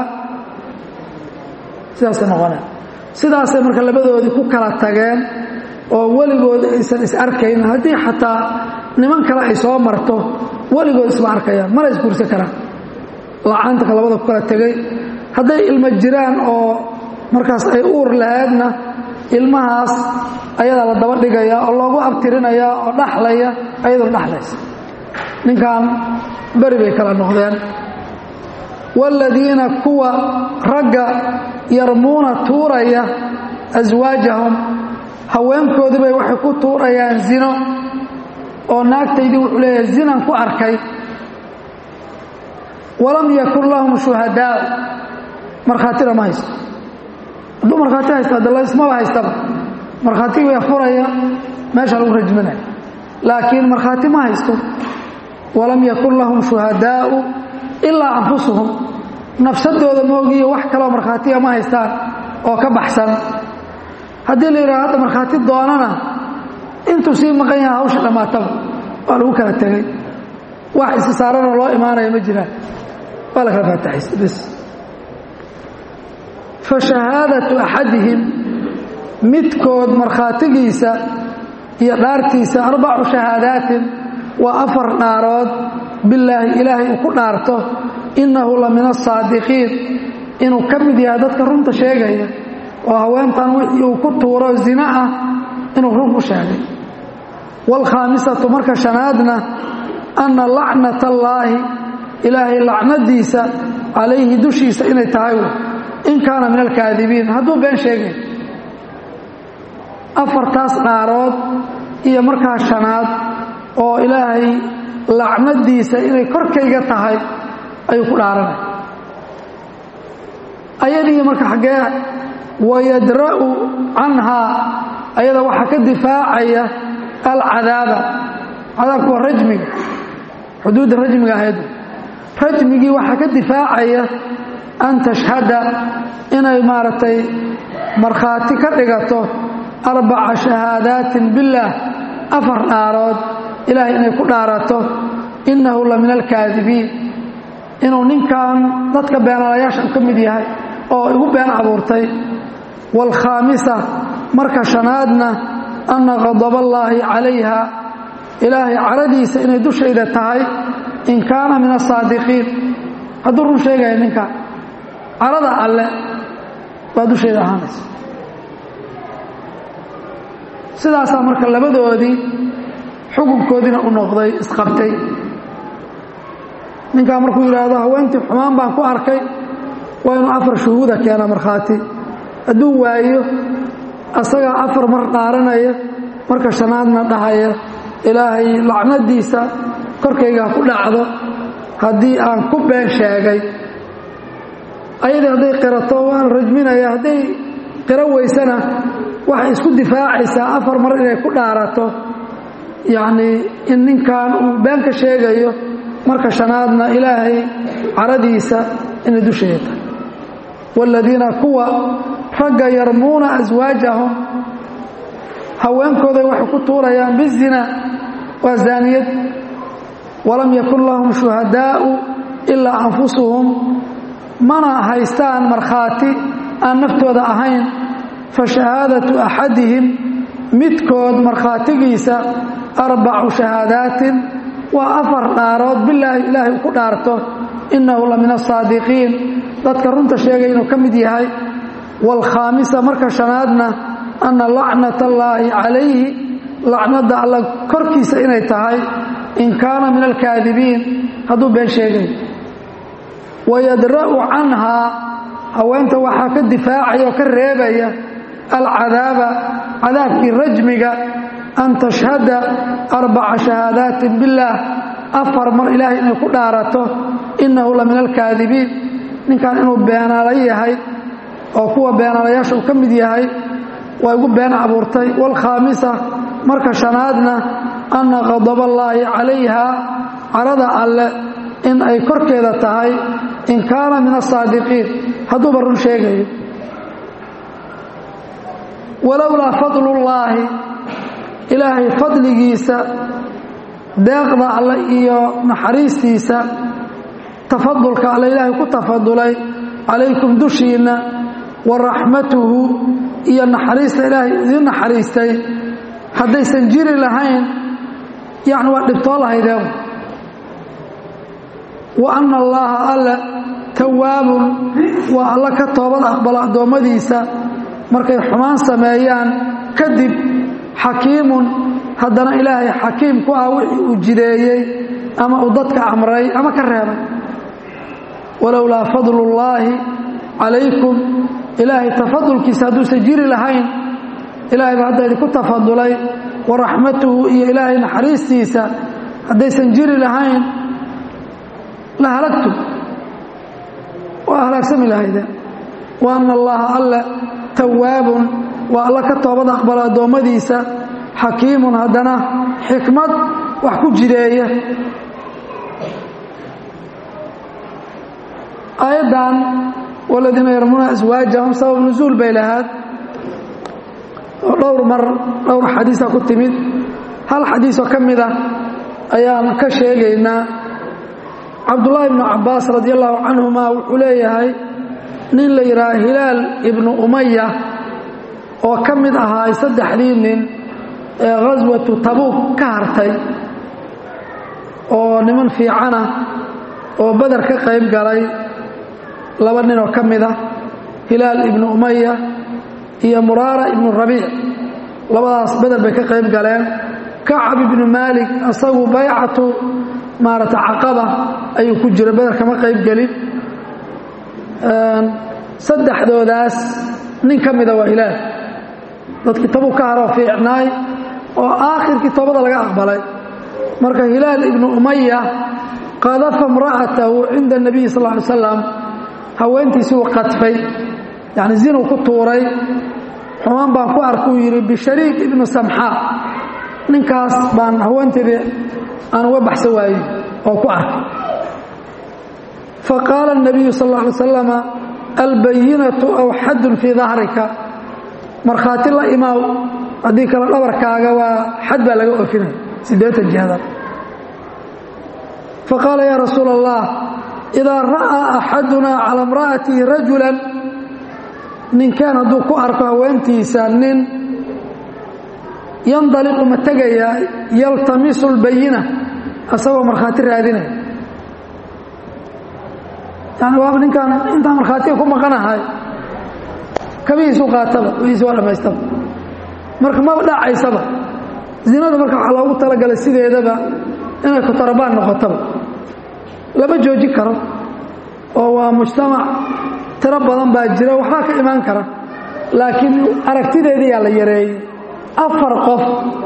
sidaasay noqoneen sidaasay marka labadoodii ku kala tageen oo weligood aysan is arkayn haddii xataa niman kale ay soo marto weligood isma arkayaan mana isguursan karaan lacaantanka labada ku kala tegay hadday ilmo jiraan oo markaas ay uur lahaydna ilmahaas ayadaa la daba dhigayaa oo loogu abtirinayaa oo dhaxlaya ayadoo dhaxlaysa ninkan beri bay kala noqdeen waaladiina kuwa ragga yarmuuna tuuraya aswaajahum haweenkoodii bay waxay ku tuurayaan zino oo naagtaydii wuxuu leeyahay zinan ku arkay walam yakun lahum shuhadaa markhaatina ma haysto hadduu markhaati haysto hadda laysmaba haystaba markhaati way furaya meesha lagu rajminaya laakiin markhaati ma haysto walam yakun lahum shuhadaau ilaa anfusuhum nafsadooda moogiyo wax kaloo markhaatiga ma haystaan oo ka baxsan haddii la yidhaha hadda markhaati doonana intuu sii maqan yaha hawsha dhammaataba waa lagu kala tegey wax isi saaranoo loo imaanaya ma jiraan waa la kala faataxaysta bis fa shahaadatu axadihim midkood markhaatigiisa iyo dhaartiisa arbacu shahaadaatin waa afar dhaarood bilaahi ilaahay uu ku dhaarto innahu la min asaadiqiin inuu ka mid yahay dadka runta sheegaya oo haweentan wixii uu ku tuuro zina ah inuu run ku sheegay waalkhaamisatu marka shanaadna anna lacnat allaahi ilaahay lacnadiisa calayhi dushiisa inay tahay in kaana min alkaadibiin hadduu been sheegay afartaas dhaarood iyo markaa shanaad oo ilaahay lacnadiisa inay korkayga tahay ayuu ku dhaaranay ayadii marka xaggee wayadra'u canhaa ayada waxaa ka difaacaya alcadaaba cadaabku waa rajmiga xuduudda rajmiga ahayd rajmigii waxaa ka difaacaya an tashhada inay maaragtay markhaati ka dhigato arbaca shahaadaatin billaah afar dhaarood ilaahay inay ku dhaarato innahu la min alkaadibiin inuu ninkan dadka beenaalayaasha u ka mid yahay oo igu been abuurtay waalkhaamisa marka shanaadna anna qadaballaahi calayha ilaahay caradiisa inay dushayda tahay in kaana min asaadiqiin hadduu run sheegaya ninkan carada alle baa dushayda ahaanaysa sidaasaa marka labadoodii xukunkoodiina u noqday isqabtay ninkaa markuu yidhaahdo haweentii xumaan baan ku arkay waa inuu afar shuhuuda keena markhaati hadduu waayo asagaa afar mar dhaaranaya marka shanaadna dhahaya ilaahay lacnadiisa korkaygaa ku dhacdo haddii aan ku been sheegay ayadii hadday qirato waan rajminaya hadday qiro weysana waxay isku difaacaysaa afar mar inay ku dhaarato yacnii in ninkan uu been ka sheegayo marka shanaadna ilaahay caradiisa inay dusheeda tahay waaladiina kuwa ragga yarmuuna aswaajahum haweenkooday waxay ku tuurayaan bizina waa zaaniyad walam yakun lahum shuhadaa'u ilaa anfusuhum mana haystaan markhaati aan naftooda ahayn fa shahaadatu axadihim midkood markhaatigiisa arbacu shahaadaatin waa afar dhaarood bilaahi ilaahay uu ku dhaarto innahu la min asaadiqiin dadka runta sheegay inuu ka mid yahay waalkhaamisa marka shanaadna anna lacnat allaahi calayhi lacnadda alla korkiisa inay tahay in kaana min alkaadibiin hadduu been sheegay wayadra'u canhaa haweenta waxaa ka difaacaya oo ka reebaya alcadaaba cadaabkii rajmiga an tashhada arbaca shahaadaatin billaah afar mar ilaahay inay ku dhaarato innahu la min alkaadibiin ninkan inuu beenaala yahay oo kuwa beenaalayaasha uu ka mid yahay waa igu been abuurtay waalkhaamisa marka shanaadna anna qadaballaahi calayha carada alle in ay korkeeda tahay in kaana min asaadiqiin hadduuba run sheegayo walowlaa fadlullaahi ilaahay fadligiisa deeqda alle iyo naxariistiisa tafadulka alle ilaahay ku tafadulay calaykum dushiinna wa raxmatuhu iyo naxariista ilaahay idiin naxariistay haddaysan jiri lahayn yacni waa dhibtoo lahaydeen wa anna allaaha alle tawaabun waa alla ka toobad aqbalo addoommadiisa markay xumaan sameeyaan kadib xakiimun haddana ilaahay xakiim ku ah wixii uu jideeyey ama uu dadka amray ama ka reebay walowlaa fadlullaahi calaykum ilaahay tafadulkiisa hadduusan jiri lahayn ilaahay baa hadda idinku tafadulay wa raxmatuhu iyo ilaahay naxariistiisa haddaysan jiri lahayn la halagtu waa halaagsami lahaydeen wa ana allaha alle tawaabun waa alla ka toobad aqbalo addoommadiisa xakiimun haddana xikmad wax ku jideeya aayaddan waladiina yarmuuna aswaajahum sabab nusuul bay lahaad oo dhowr mar dhowr xadiisa ku timid hal xadiisoo ka mid ah ayaan ka sheegaynaa cabdullaahi ibnu cabbaas radi allahu canhuma wuxuu leeyahay nin la yidhaha hilaal ibnu umaya oo ka mid ahaa saddexdii nin ee khaswatu tabuuk ka hartay oo niman fiicana oo beder ka qayb galay laba nin oo ka mid ah hilaal ibnu umaya iyo muraara ibnu rabiic labadaas beder bay ka qayb galeen kacab ibnu maalik asagu baycatu maarata caqaba ayuu ku jira beder kama qayb gelin saddexdoodaas nin ka mida waa hilaal dadkii tabuu ka haroo fiicnaay oo aakhirkii toobada laga aqbalay marka hilaal ibnu umaya qadafa imra'atahu cinda nabiyi sal ly slam haweentiisuu qadfay yani zinuu ku tuuray xumaan baan ku arkuu yidhi bishariik ibnu samxaa ninkaas baan haweenteedii aan uga baxsan waaye oo ku arkay faqaala الnabiyu sal ا alay slama albayinatu aw xadun fii dahrika markhaati la imaaw haddii kale dhabarkaaga waa xad baa laga ofinaya siddeetan jihadar faqaala ya rasuula allah idaa ra'aa axaduna cala imra'atihi rajula ninkaan hadduu ku arko haweentiisa nin yandaliqu ma tegayaa yaltamisu lbayina asagoo markhaati raadinaya yani waaba ninkaan intaan markhaatiga ku maqanahay kabihiisu qaataba wihiisi waa dhammaystaba marka maba dhacaysaba zinada marka waxaa loogu talagalay sideedaba inay kutarabaan noqotaba lama joojin karo oo waa mujtamac tiro badan baa jira waxbaa ka imaan kara laakiin aragtideedii yaa la yareeyey afar qof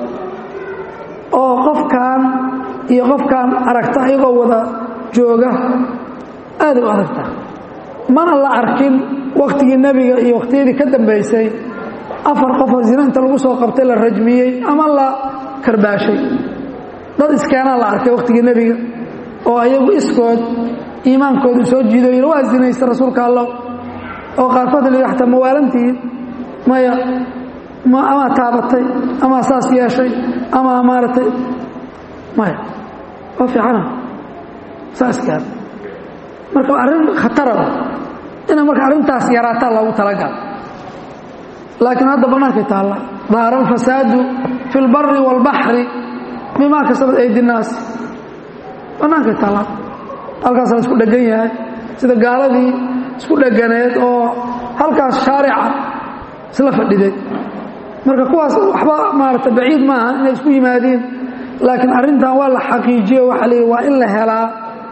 oo qofkan iyo qofkan aragta iyagoo wada jooga aaday u aragtaa mana la arkin wakhtigii nebiga iyo wakhtiyadii ka dambaysay afar qofoo zina inta lagu soo qabtay la rajmiyey ama la karbaashay dad iskeenaa la arkay wakhtigii nebiga oo ayagu iskood iimaankoodu soo jiido yidhi waa zinaysta rasuulka allo oo qaarkood la xataa mawaalantihiin maya amaa taabatay amaa saas yeeshay amaa maaratay maya waa fiicana saaskaan marka arrin khatarada inay marka arrintaas yaraataa loogu talagala laakiin hadda bannaankay taalla daara alfasaadu fi اlbari wاlbaxri bimaa kasabat aydi الnaas bannaankay taalla halkaas la isku dhegan yahay sida gaaladii isku dheganeed oo halkaas shaarica isla fadhiday marka kuwaas waxba maarata baciid maaha inay isku yimaadiin laakiin arrintan waa la xaqiijiyo waxaa la yidhi waa in la helaa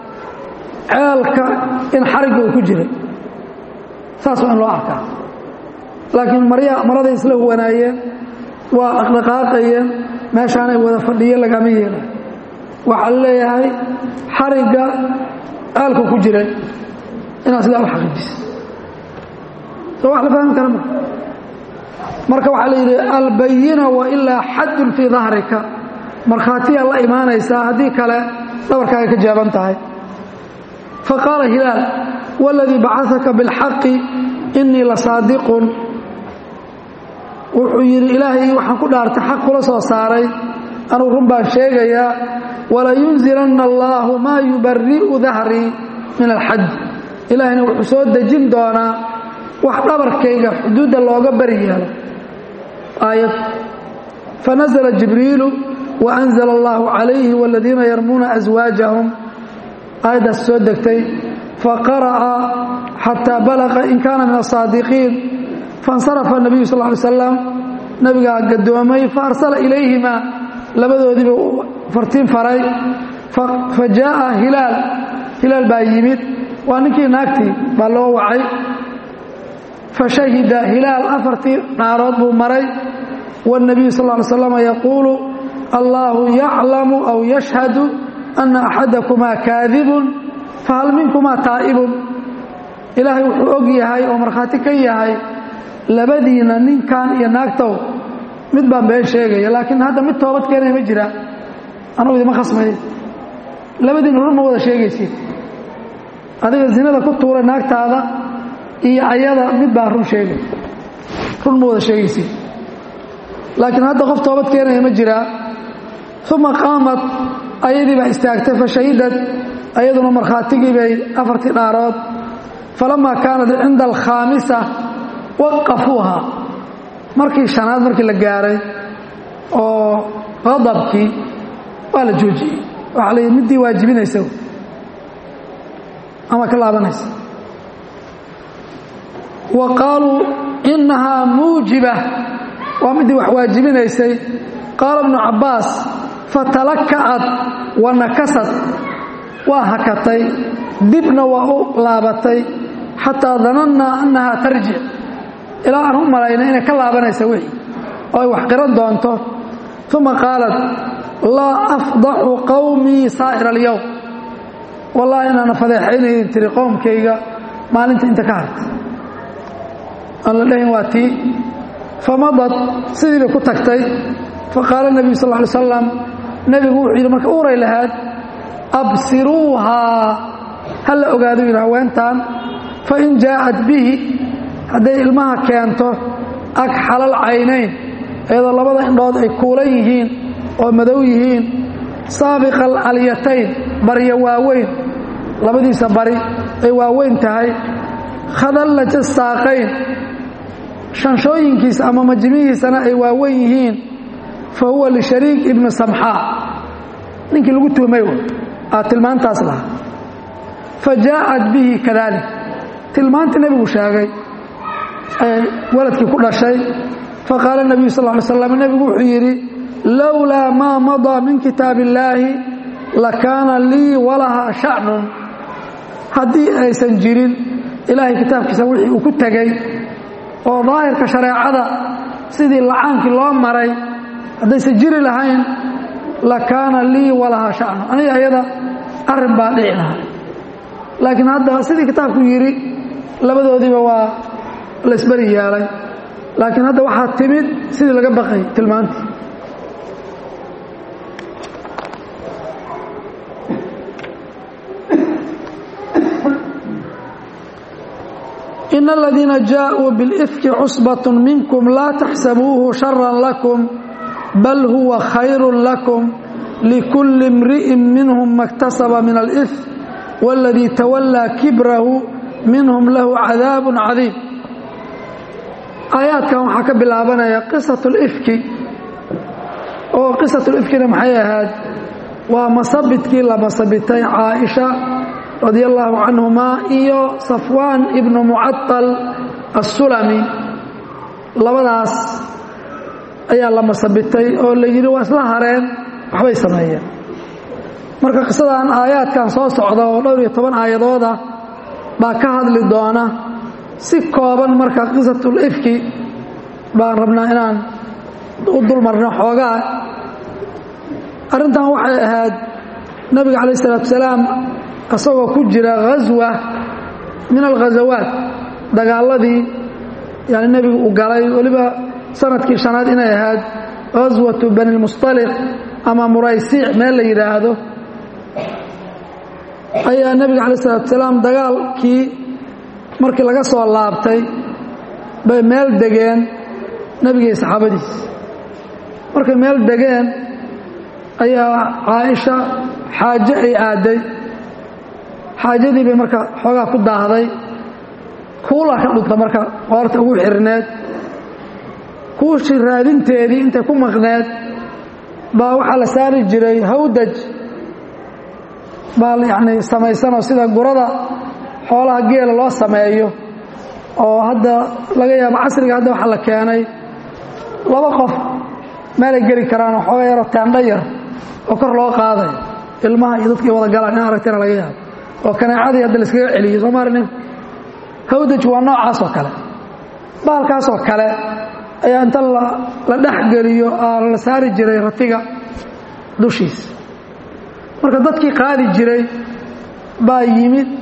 ceelka in xarigga uu ku jiray saas waa in loo arkaa laakiin marya maraday isla huwanaayeen waa dhaqdhaqaaqayeen meeshaanay wada fadhiyeen lagama yeelay waxaa la leeyahay xarigga ceelku ku jiray inaad sidaa u xaqiijisa soo wax la fahmi kara ma marka waxaa la yidhi albayina wailaa xadun fii dahrika markhaatiyaa la imaanaysaa haddii kale dhabarkaaga ka jaaban tahay faqaala hilaal waladii bacasaka biاlxaqi inii la saadiqun wuxuu yidhi ilaahay waxaan ku dhaartay xaq kula soo saaray anugu run baan sheegayaa walayunzilanna allaahu maa yubari'u dahrii min alxaj ilaahayna wuxuu soo dejin doonaa wax dhabarkayga xuduudda looga bari yeelo aayad fanazla jibriilu waanzla allahu calayhi waladiina yarmuuna aswaajahum aayaddaas soo degtay faqara'a xataa balaqa in kaana min asaadiqiin faاnsarafa الnabiyu sal ly slam nabigaa gadoomay faarsala ilayhima labadoodiiba fartiin faray fa jaaءa hilaal hilaal baa yimid waa ninkii naagtii baa loo wacay fashahida hilaal afartii dhaarood buu maray wالnabiyu sal ly slam yaquulu allahu yaclamu aw yashhadu ana axadakumaa kaadibun fahal minkumaa taa'ibun ilaahay wuxuu og yahay oo markhaati ka yahay labadiina ninkan iyo naagtow mid baan been sheegaya laakiin hadda mid toobad keenaya ma jiraa anugu idima khasmaya labadiina run ma wada sheegaysid adiga zinada ku tuuray naagtaada iyo ayada mid baan run sheegay run ma wada sheegaysid laakiin hadda qof toobad keenaya ma jiraa uma qaamat ayadii baa istaagtay fashahidad ayaduna markhaatigii bay afartii dhaarood falamaa kaanat cinda alkhaamisa waqafuuha markii shanaad markii la gaaray oo qadabkii waa la joojiyey waxaa la yidhi middii waajibinaysa ama ka laabanaysa wa qaaluu innahaa muujiba waa middii wax waajibinaysay qaala ibnu cabbaas fatalaka'ad wa nakasad waa hakatay dibna waa u laabatay xataa danannaa annahaa tarjic ilaa aan u malayna inay ka laabanaysa wixii oo ay wax qiran doonto uma qaalat laa afdaxu qowmii saa'ira alyowm wallahi inaana fadeexaynaydin tiri qowmkayga maalinta inta ka hartay aan la dhahin waa tii famadad sidii bay ku tagtay faqaala nebiyu sal ly slam nebigu wuxuu yidhi marka uuray lahaad absiruuhaa ha la ogaado yidhi haweentan fain jaa'at bihi hadday ilmaha keento agxalal caynayn iyadoo labada indhood ay kuulan yihiin oo madow yihiin saabiqa alyatayn baryo waaweyn labadiisa bari ay waaweyn tahay khadallaja saaqayn shanshooyinkiisa ama majmihiisana ay waaweyn yihiin fa huwa lishariik ibni samxaa ninkii lagu tuhmay aa tilmaantaas lahaa fa jaa'at bihi kadalik tilmaantii nebigu sheegay ee waladkii ku dhashay faqaala nebiyu sal ly slam nebigu wuxuu yidhi lowlaa maa madaa min kitaab illaahi lakaana lii walahaa shacnun haddii aysan jirin ilaahay kitaabkiisa wixii uu ku tegey oo daahirka shareecada sidii lacaankii loo maray haddaysan jiri lahayn lakaana lii walahaa shacnun aniga ayada arrin baa dhici lahaa laakiin hadda sidii kitaabku yidhi labadoodiiba waa laysberi yeelay laakiin hadda waxaa timid sidii laga baqay tilmaantii in aladiina jaaءuu biاlifki cusbaة minkum laa taxsabuuhu shara lakum bal huwa khayru lakum likulli imri'in minhum maktasaba min alif wاladii tawallaa kibrahu minhum lahu cadaab cadiim aayaadkan waxaa ka bilaabanaya qisat اlifki oo qisat lifkina maxay ahayd waa masabidkii la masabitay caaisha radia allaahu canhumaa iyo safwaan ibnu mucatal assulami labadaas ayaa la masabitay oo la yidhi waa isla hareen waxbay sameeyeen marka qisadan aayaadkan soo socda oo dhowr iyo toban aayadooda baa ka hadli doona si kooban marka qisatul ifki baan rabnaa inaan u dulmarno xoogaa arrintan waxay ahayd nabiga calayh isalaatu wasalaam isagoo ku jira ghaswa min alghazawaat dagaaladii yani nebigu uu galay weliba sanadkii shanaad inay ahayd ghaswatu bani lmustaliq ama muraysiic meel la yidhaahdo ayaa nebiga calaih isalaatu wasalaam dagaalkii markii laga soo laabtay bay meel degeen nebigii saxaabadiis markay meel degeen ayaa caaisha xaaje ay aadday xaajadii bay marka xoogaa ku daahday kuula ka dhunta marka qoorta ugu xirneed kuushii raadinteedii intay ku maqneed baa waxaa la saari jiray hawdaj baa yacni samaysanoo sida gurada xoolaha geela loo sameeyo oo hadda laga yaabo casriga hadda waxaa la keenay laba qof meelay geli karaanoo xooga yaroo teendha yar oo kor loo qaadayo ilmaha iyo dadkii wada galaan in aragtana laga yaabo oo kaneecadii hadda laiskaga celiyo soo maarnin hawdaj waa noocaas oo kale baalkaasoo kale ayaa inta la dhexgeliyo la saari jiray ratiga dushiisa marka dadkii qaadi jiray baa yimid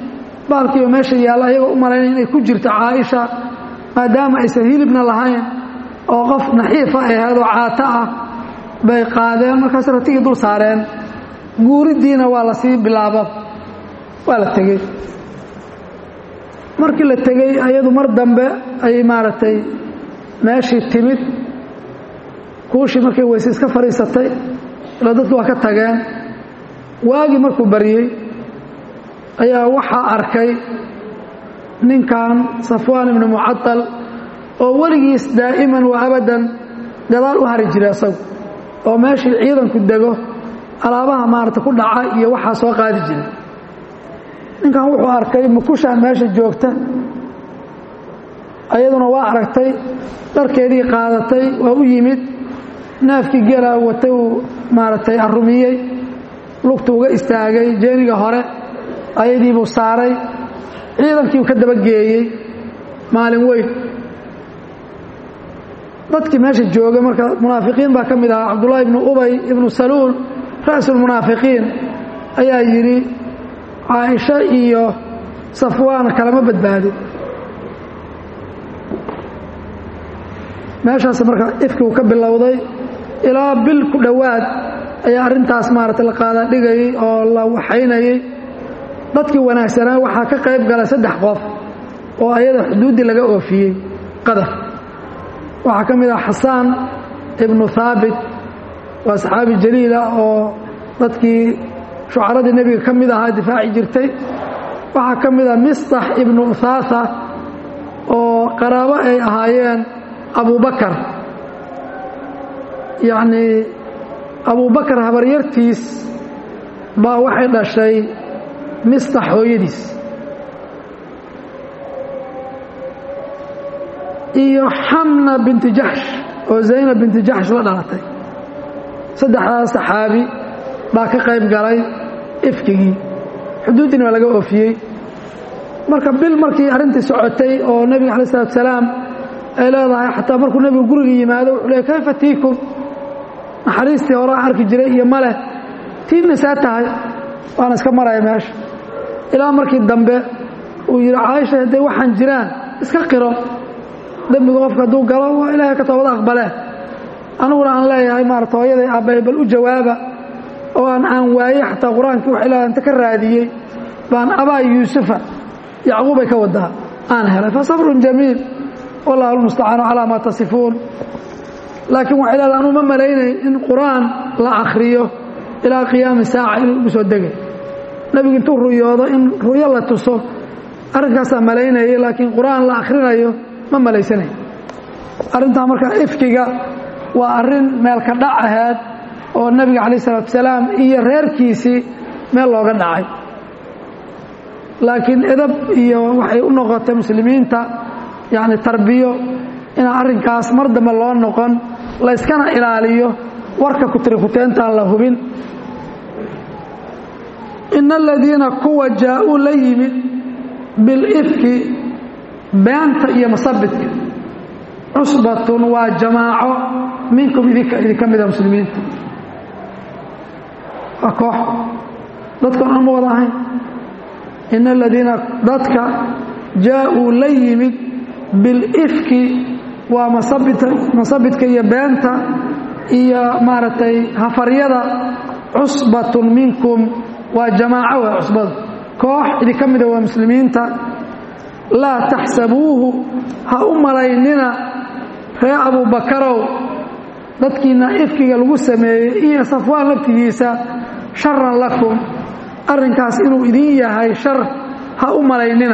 baalkiiba meesha yaalla ayagoo u malaynaya inay ku jirto caaisha maadaama aysan hilibna lahayn oo qof naxiifa ahayd oo caato ah bay qaadeen markaas ratigii dul saareen guuriddiina waa la sii bilaaba waa la tegey markii la tegey ayadu mar dambe ayay maaragtay meeshii timid kuushii markay weyse iska fadhiisatay ila dadku waa ka tageen waagii markuu baryey ayaa waxaa arkay ninkan safwaan ibnu mucadal oo weligiis daa'iman wa abadan gadaal u hari jiray isagu oo meeshii ciidanku dego alaabaha maarata ku dhaca iyo waxaa soo qaadi jiray ninkan wuxuu arkay mukushaan meesha joogta ayaduna waa aragtay dharkeedii qaadatay waa u yimid neefkii geela watay uu maaragtay arumiyey lugtu uga istaagay jeeniga hore ayadiibuu saaray ciidankiiu ka dabageeyey maalin weyn dadkii meesha joogay marka munaafiqiin baa ka mid ahaa cabdullaahi ibnu ubay ibnu saluul ra'sulmunaafiqiin ayaa yidhi caaisho iyo safwaan kalama badbaadin meeshaas marka ifkiu ka bilowday ilaa bil ku dhowaad ayaa arrintaas maaragtay la qaadaa dhigayay oo la waxaynayay dadkii wanaagsanaa waxaa ka qayb galay saddex qof oo ayada xuduuddii laga oofiyey qadar waxaa ka mid ah xasaan ibnu haabit waa saxaabi jaliila oo dadkii shucaradii nebiga ka mid ahaa difaaci jirtay waxaa ka mid ah mistax ibnu uthaatha oo qaraabo ay ahaayeen abubakar yacnii abubakar habaryartiis baa waxay dhashay mistax hooyadiis iyo xamna binti jaxsh oo zaynab binti jaxsh la dhalatay saddexdaas saxaabi baa ka qayb galay ifkigii xuduuddiina waa laga oofiyey marka bil markii arrintii socotay oo nebiga alai salatu salaam ay leedahay xataa markuu nebigu guriga yimaado wuxuu leey kayfa tiikum naxariistii hore aan arki jiray iyo maleh tiidna saa tahay waana iska maraya meesha ilaa markii dambe uu yidhi caaisha hadday waxaan jiraan iska qiro dembiga qofka hadduu galo waa ilaahay ka toobad aqbalee aniguna aan leeyahay maarata hooyaday aabbahay bal u jawaaba oo aan aan waaye xataa qur-aankii wax ilaa inta ka raadiyey baan abaa yuusufa yacquubay ka wadaa aan helay fa sabrun jamiil wallahu almustacaanu calaa maa tasifuun laakiin waxay leedahay anuu ma malaynayn in qur-aan la akhriyo ilaa qiyaami saaca inuu ugu soo degay nebigu intuu ruyoodo in ruyo la tuso arrinkaasaa malaynayay laakiin qur-aan la akhrinayo ma malaysanayo arrintaa marka ifkiga waa arrin meelka dhac ahayd oo nebiga calayh isalaatu salaam iyo reerkiisii meel looga dhacay laakiin edab iyo waxay u noqotay muslimiinta yacni tarbiyo inaan arrinkaas mar dambe loo noqon layskana ilaaliyo warka kutirikuteentaan la hubin ina aladiina kuwa jaa-uu la yimid bilifki beenta iyo masabidka cusbatun waa jamaaco minkum idinka idinka mida muslimiinta waa koox dadkan aan ma wada ahayn ina aladiina dadka jaa-uu la yimid bilifki waa masabidka iyo beenta iyo maaragtay hafaryada cusbatun minkum waa jamaaco waa cusbada koox idinka mida waa muslimiinta laa taxsabuuhu ha u malaynina ree abubakarow dadkiina ifkiga lagu sameeyey iyo safwaan laftigiisa sharan lakum arrinkaas inuu idin yahay shar ha u malaynina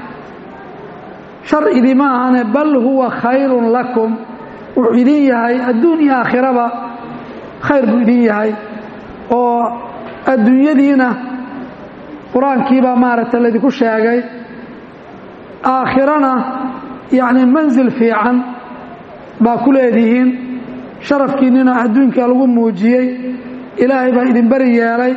shar idima ahane bal huwa khayrun lakum wuxuu idin yahay adduun iyo aakhiraba khayr buu idin yahay oo adduunyadiina qur-aankiibaa maaragtay laydinku sheegay aakhirana yacni mansil fiican baa ku leedihiin sharafkiinnina adduunka lagu muujiyey ilaahay baa idin beri yeelay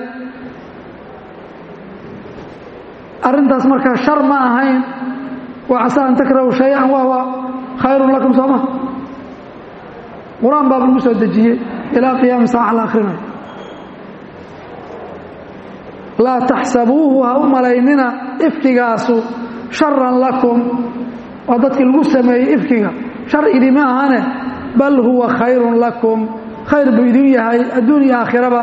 arrintaas markaa shar ma ahayn wa casaa an takrahu shay-an wahuwa khayrun lakum sooma qur-aan baaba lagu soo dejiyey ilaa qiyaami saaca la akhrinayo laa taxsabuuhu ha u malaynina ifkigaasu sharan lakum waa dadkii lagu sameeyey ifkiga shar idima ahane bal huwa khayrun lakum khayr buu idin yahay adduun iyo aakhiraba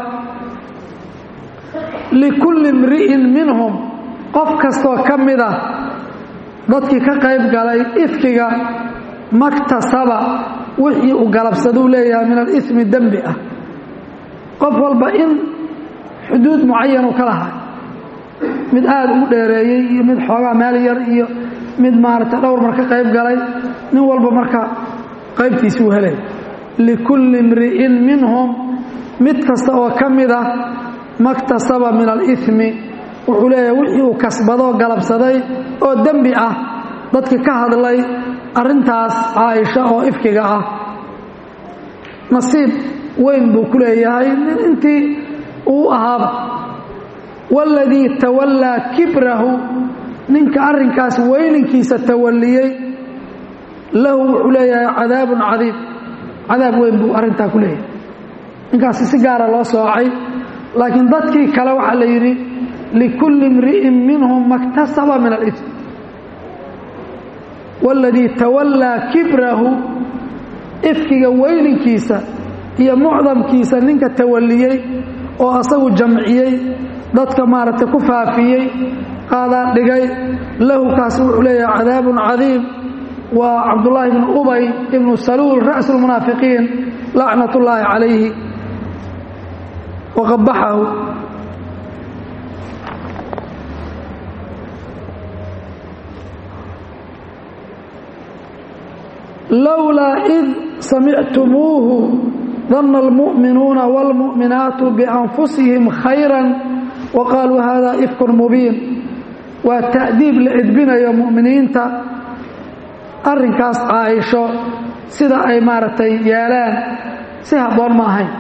likulli imri'in minhum qof kastoo ka mid ah dadkii ka qayb galay ifkiga maktasaba wixii uu galabsaduu leeyahay min alismi dembi ah qof walba in xuduud mucayan uu ka lahay mid aada ugu dheereeyey iyo mid xoogaa meel yar iyo mid maaragtay dhowr mar ka qayb galay nin walba marka qaybtiisi uu helay likulli imri'in minhum mid kasta oo ka mid ah maktasaba min alimi wuxuu leeyahay wixii uu kasbadoo galabsaday oo dembi ah dadkii ka hadlay arrintaas caaisha oo ifkiga ah nasiib weyn buu ku leeyahay nin intii uu ahaaba waaladii tawallaa kibrahu ninka arrinkaas weyninkiisa tawalliyey lahu wuxuu leeyahay cadaabun cadiib cadaab weyn buu arrintaa ku leeyahay ninkaasi si gaara loo soocay laakiin dadkii kale waxaa la yidhi likulli imri'in minhum maktasaba min alism waaladii tawallaa kibrahu ifkiga weyninkiisa iyo mucdamkiisa ninka tawalliyey oo asagu jamciyey dadka maaragtay ku faafiyey qaadaan dhigay lahu kaas wuxuu leeyahay cadaabun cadiim waa cabdullaahi bnu ubay ibnu saluul ra'su lmunaafiqiin lacnat ullaahi calayhi waqabaxahu lowlaa id samictumuuhu danna almu'minuuna wاlmu'minaatu bianfusihim khayra waqaaluu hada ifkun mubiin waa ta'diib la edbinayo mu'miniinta arrinkaas caaisho sida ay maaragtay yeelaan si habboon ma ahayn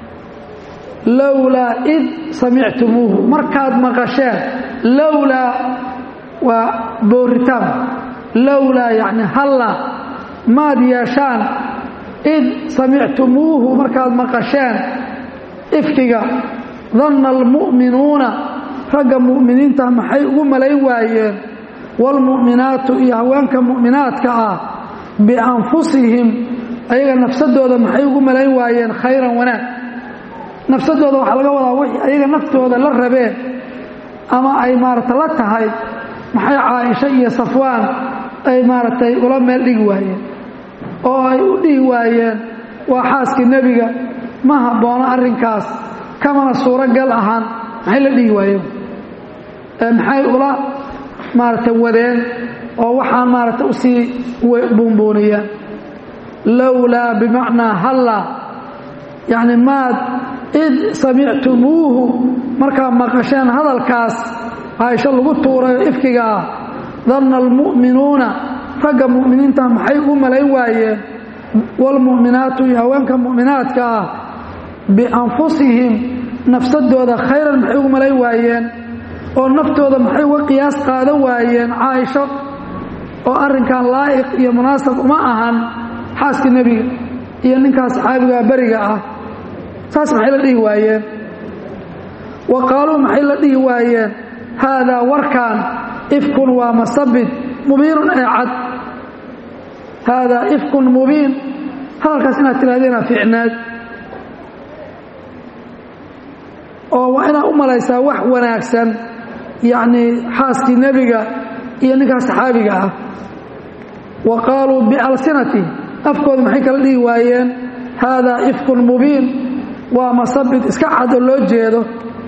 lowlaa id samictumuuhu markaad maqasheen lowlaa waa booritaan lowlaa yacni halla maad yeeshaan id samictumuuhu markaad maqasheen ifkiga danna almu'minuuna ragga mu'miniinta maxay ugu malayn waayeen waalmu'minaatu iyo haweenka mu'minaadka ah bianfusihim ayaga nafsadooda maxay ugu malayn waayeen khayran wanaag nafsadooda waxaa laga wadaa wixii ayaga naftooda la rabeen ama ay maaragta la tahay maxay caaisho iyo safwaan ay maaragtay ula meel dhigi waayeen oo ay u dhihi waayeen waa xaaskii nebiga ma habboona arrinkaas kamana suuragal ahaan maxay la dhihi waayeen maxay ula maaragtay wadeen oo waxaan maaragtay usii buunbuuniyeen lowlaa bimacnaa halla yacni maad id samictumuuhu markaad maqasheen hadalkaas caaisho lagu tuurayo ifkiga ah danna almu'minuuna ragga mu'miniinta maxay ugu malayn waayeen waalmu'minaatu iyo haweenka mu'minaadka ah bianfusihim nafsadooda khayran maxay ugu malayn waayeen oo naftooda maxay uga qiyaas qaadan waayeen caaisho oo arrinkan laa'iq iyo munaasab uma ahan xaaskii nebiga iyo ninkaas saxaabigaa beriga ah saas maxay la dhihi waayeen wa qaaluu maxay la dhihi waayeen haadaa warkaan ifkun waa masabid mubiinun ee cad haadaa ifkun mubiin hadalkaas inaad tirahdeenaa ficnaad oo waa inaad u malaysaa wax wanaagsan yacnii xaaskii nebiga iyo ninkaas saxaabiga ah wa qaaluu bialsinati afkooda maxay kala dhihi waayeen haadaa ifkun mubiin waa masabid iska cad oo loo jeedo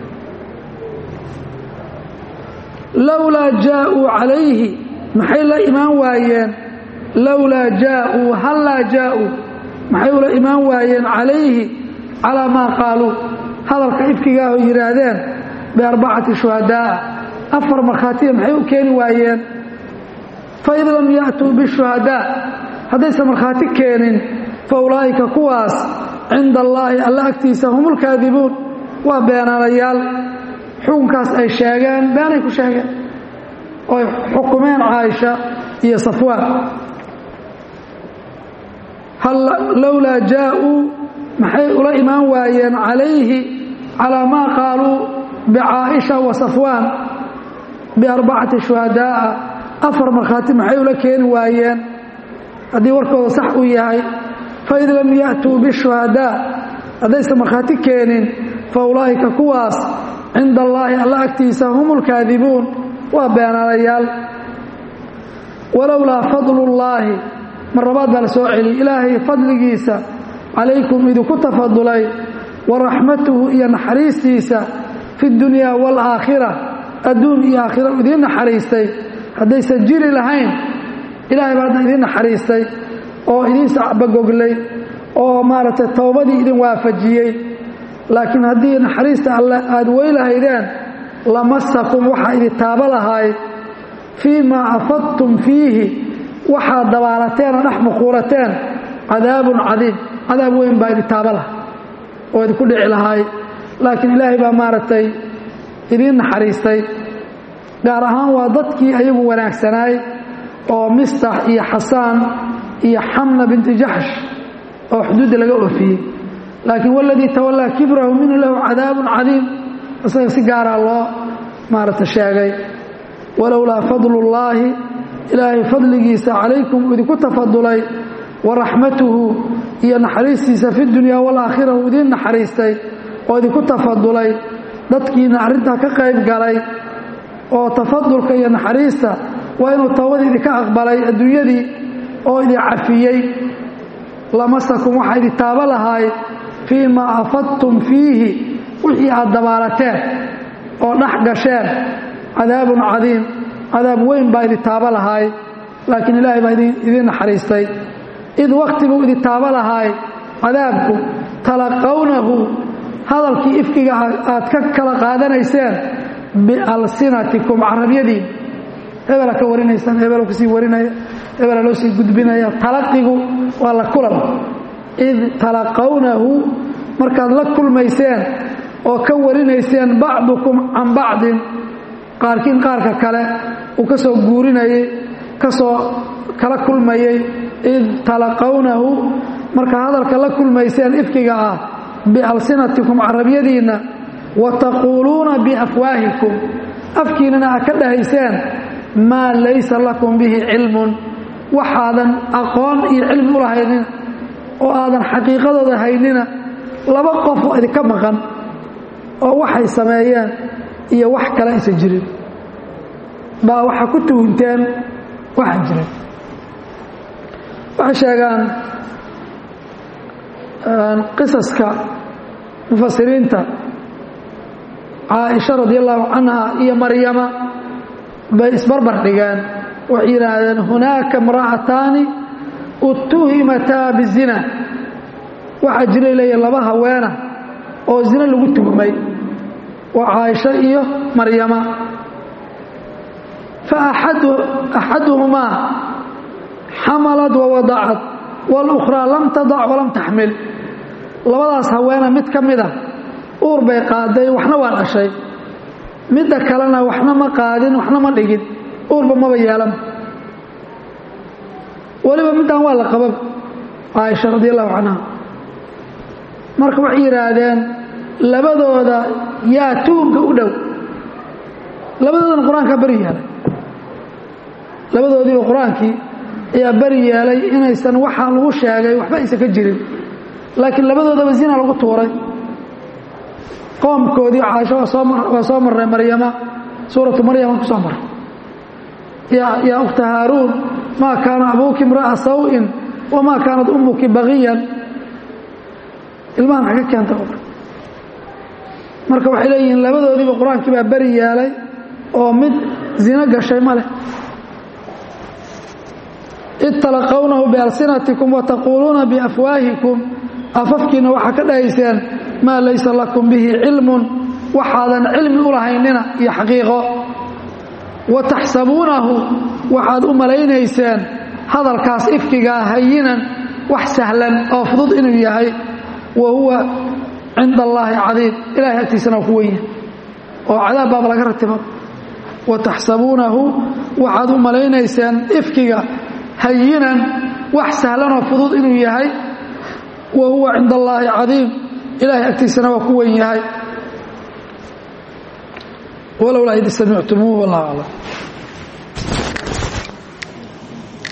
lowlaa jaaءuu calayhi maxay la imaan waayeen lowlaa jaaءuu hallaa jaaءuu maxay ula imaan waayeen calayhi calaa maa qaaluu hadalka ifkigaaho yidhaahdeen biarbacati shuhadaa'a afar markhaatiya maxay u keeni waayeen fain lam ya'tuu bishuhadaa haddaysan markhaati keenin fa ulaa'ika kuwaas cinda allaahi alla agtiisa hum ulkaadibuun waa beenaalayaal xukunkaas ay sheegeen beenay ku sheegeen oy xukumeen caaisha iyo safwaan lowlaa jaaءuu maxay ula imaan waayeen calayhi calaa maa qaaluu bicaaisha wa safwaan biarbacati shuhadaa'a afar markhaati maxay ula keeni waayeen haddii warkooda sax uu yahay faid lam ya'tuu bishuhadaa haddaysan markhaati keenin fa ulaa'ika kuwaas cinda allaahi alla agtiisa hum ulkaadibuun waa beenaalayaal walowlaa fadlullaahi mar labaad baa la soo celiyey ilaahay fadligiisa calaykum idinku tafadulay wa raxmatuhu iyo naxariistiisa fi dunyaa waalaakhira adduun iyo aakhira idiin naxariistay haddaysan jiri lahayn ilaahay baa hadda idiin naxariistay oo idiin sacbagoglay oo maaragtay towbadii idin waafajiyey laakiin haddii naxariista alle aada weylahaydeen lamasakum waxaa idin taabo lahaay fii maa afadtum fiihi waxaad dabaalateen oo dhex muquurateen cadaabun cadiim cadaab weyn baa idin taabo laha oo idinku dhici lahaay laakiin ilaahay baa maaragtay idiin naxariistay gaar ahaan waa dadkii ayagu wanaagsanaay oo mistax iyo xasaan iyo xamna binti jaxsh oo xuduudda laga oofiyey laakiin waladii tawallaa kibrahu minhu lahu cadaabun cadiim isaga si gaaraa loo maaragta sheegay walowlaa fadlullaahi ilaahay fadligiisa calaykum idinku tafadulay wa raxmatuhu iyo naxariistiisa fi dunyaa waalaakhira uu idiin naxariistay oo idinku tafadulay dadkiina arrintaa ka qayb galay oo tafadulka iyo naxariista waa inuu towbadii idinka aqbalay adduunyadii oo idin cafiyey lamasakum waxaa idin taabo lahaay fii maa afadtum fiihi wixii aad dabaalateen oo dhex gasheen cadaabun cadiim cadaab weyn baa idin taabo lahaay laakiin ilaahay baa idiin naxariistay id waktiguu idin taabo lahaay cadaabku talaqawnahu hadalkii ifkiga aad ka kala qaadanayseen bialsinatikum carabyadiin hebela ka warinaysaan hebelo kasii warinaya hebela loo sii gudbinaya talaqigu waa la kulan id talaqawnahu markaad la kulmayseen oo ka warinayseen bacdukum can bacdin qaarkiin qaarka kale uu ka soo guurinayey ka soo kala kulmayey id talaqawnahu markaa hadalka la kulmayseen ifkiga ah bialsinatikum carabyadiinna wa taquuluuna biafwaahikum afkiinana aad ka dhahayseen maa laysa lakum bihi cilmun waxaadan aqoon iyo cilmi u lahaynina oo aadan xaqiiqadooda haynina laba qof oo idinka maqan oo waxay sameeyeen iyo wax kale aysan jirin baa waxaa ku tuhunteen waxaan jirin waxay sheegaan qisaska mufasiriinta caaisha radi allahu canha iyo maryama bay isbarbar dhigeen waxay yidhaahdeen hunaaka imra'ataani utuhimataa bizina waxaa jiray leeya laba haweena oo zina lagu tuhmay waa caaisha iyo maryama fa axaduhumaa xamalad wawadacad walukhraa lam tadac walam taxmil labadaas haweena mid ka mid a uur bay qaaday waxna waa dhashay midda kalena waxna ma qaadin waxna ma dhigin uurba maba yeelan weliba middan waa la qababa caaisha radi allahu canha marka waxay yidhaahdeen labadooda yaa tuunka u dhow labadoodana qur-aankaa beri yeelay labadoodiiba qur-aankii ayaa beri yeelay inaysan waxaa lagu sheegay waxba aysan ka jirin laakiin labadoodaba zina lagu tuuray qoomkoodii caaisho waa soo marray maryama suuratu maryama ku soo marray yaa ukhta haaruun maa kaana abuuki imra'a saw'in wamaa kaanat ummuki bagiyan ilmahan xagga keenta marka waxay leeyihiin labadoodiiba qur-aankii baa beri yeelay oo mid zino gashay ma leh id talaqawnahu bialsinatikum wataquuluuna biafwaahikum afafkiina waxaa ka dhahayseen maa laysa lakum bihi cilmun waxaadan cilmi u lahaynina iyo xaqiiqo wa taxsabuunahu waxaad u malaynayseen hadalkaas ifkigaa hayinan wax sahlan oo fudud inuu yahay wa huwa cinda allaahi cadiim ilahay agtiisana waa ku wenya oo cadaab baaba laga ratiba wa taxsabuunahu waxaad u malaynayseen ifkiga hayinan wax sahlanoo fudud inuu yahay wa huwa cinda allaahi cadiim ilaahay agtiisana waa ku wen yahay walowlaa id samictumuuhu wallahu aclam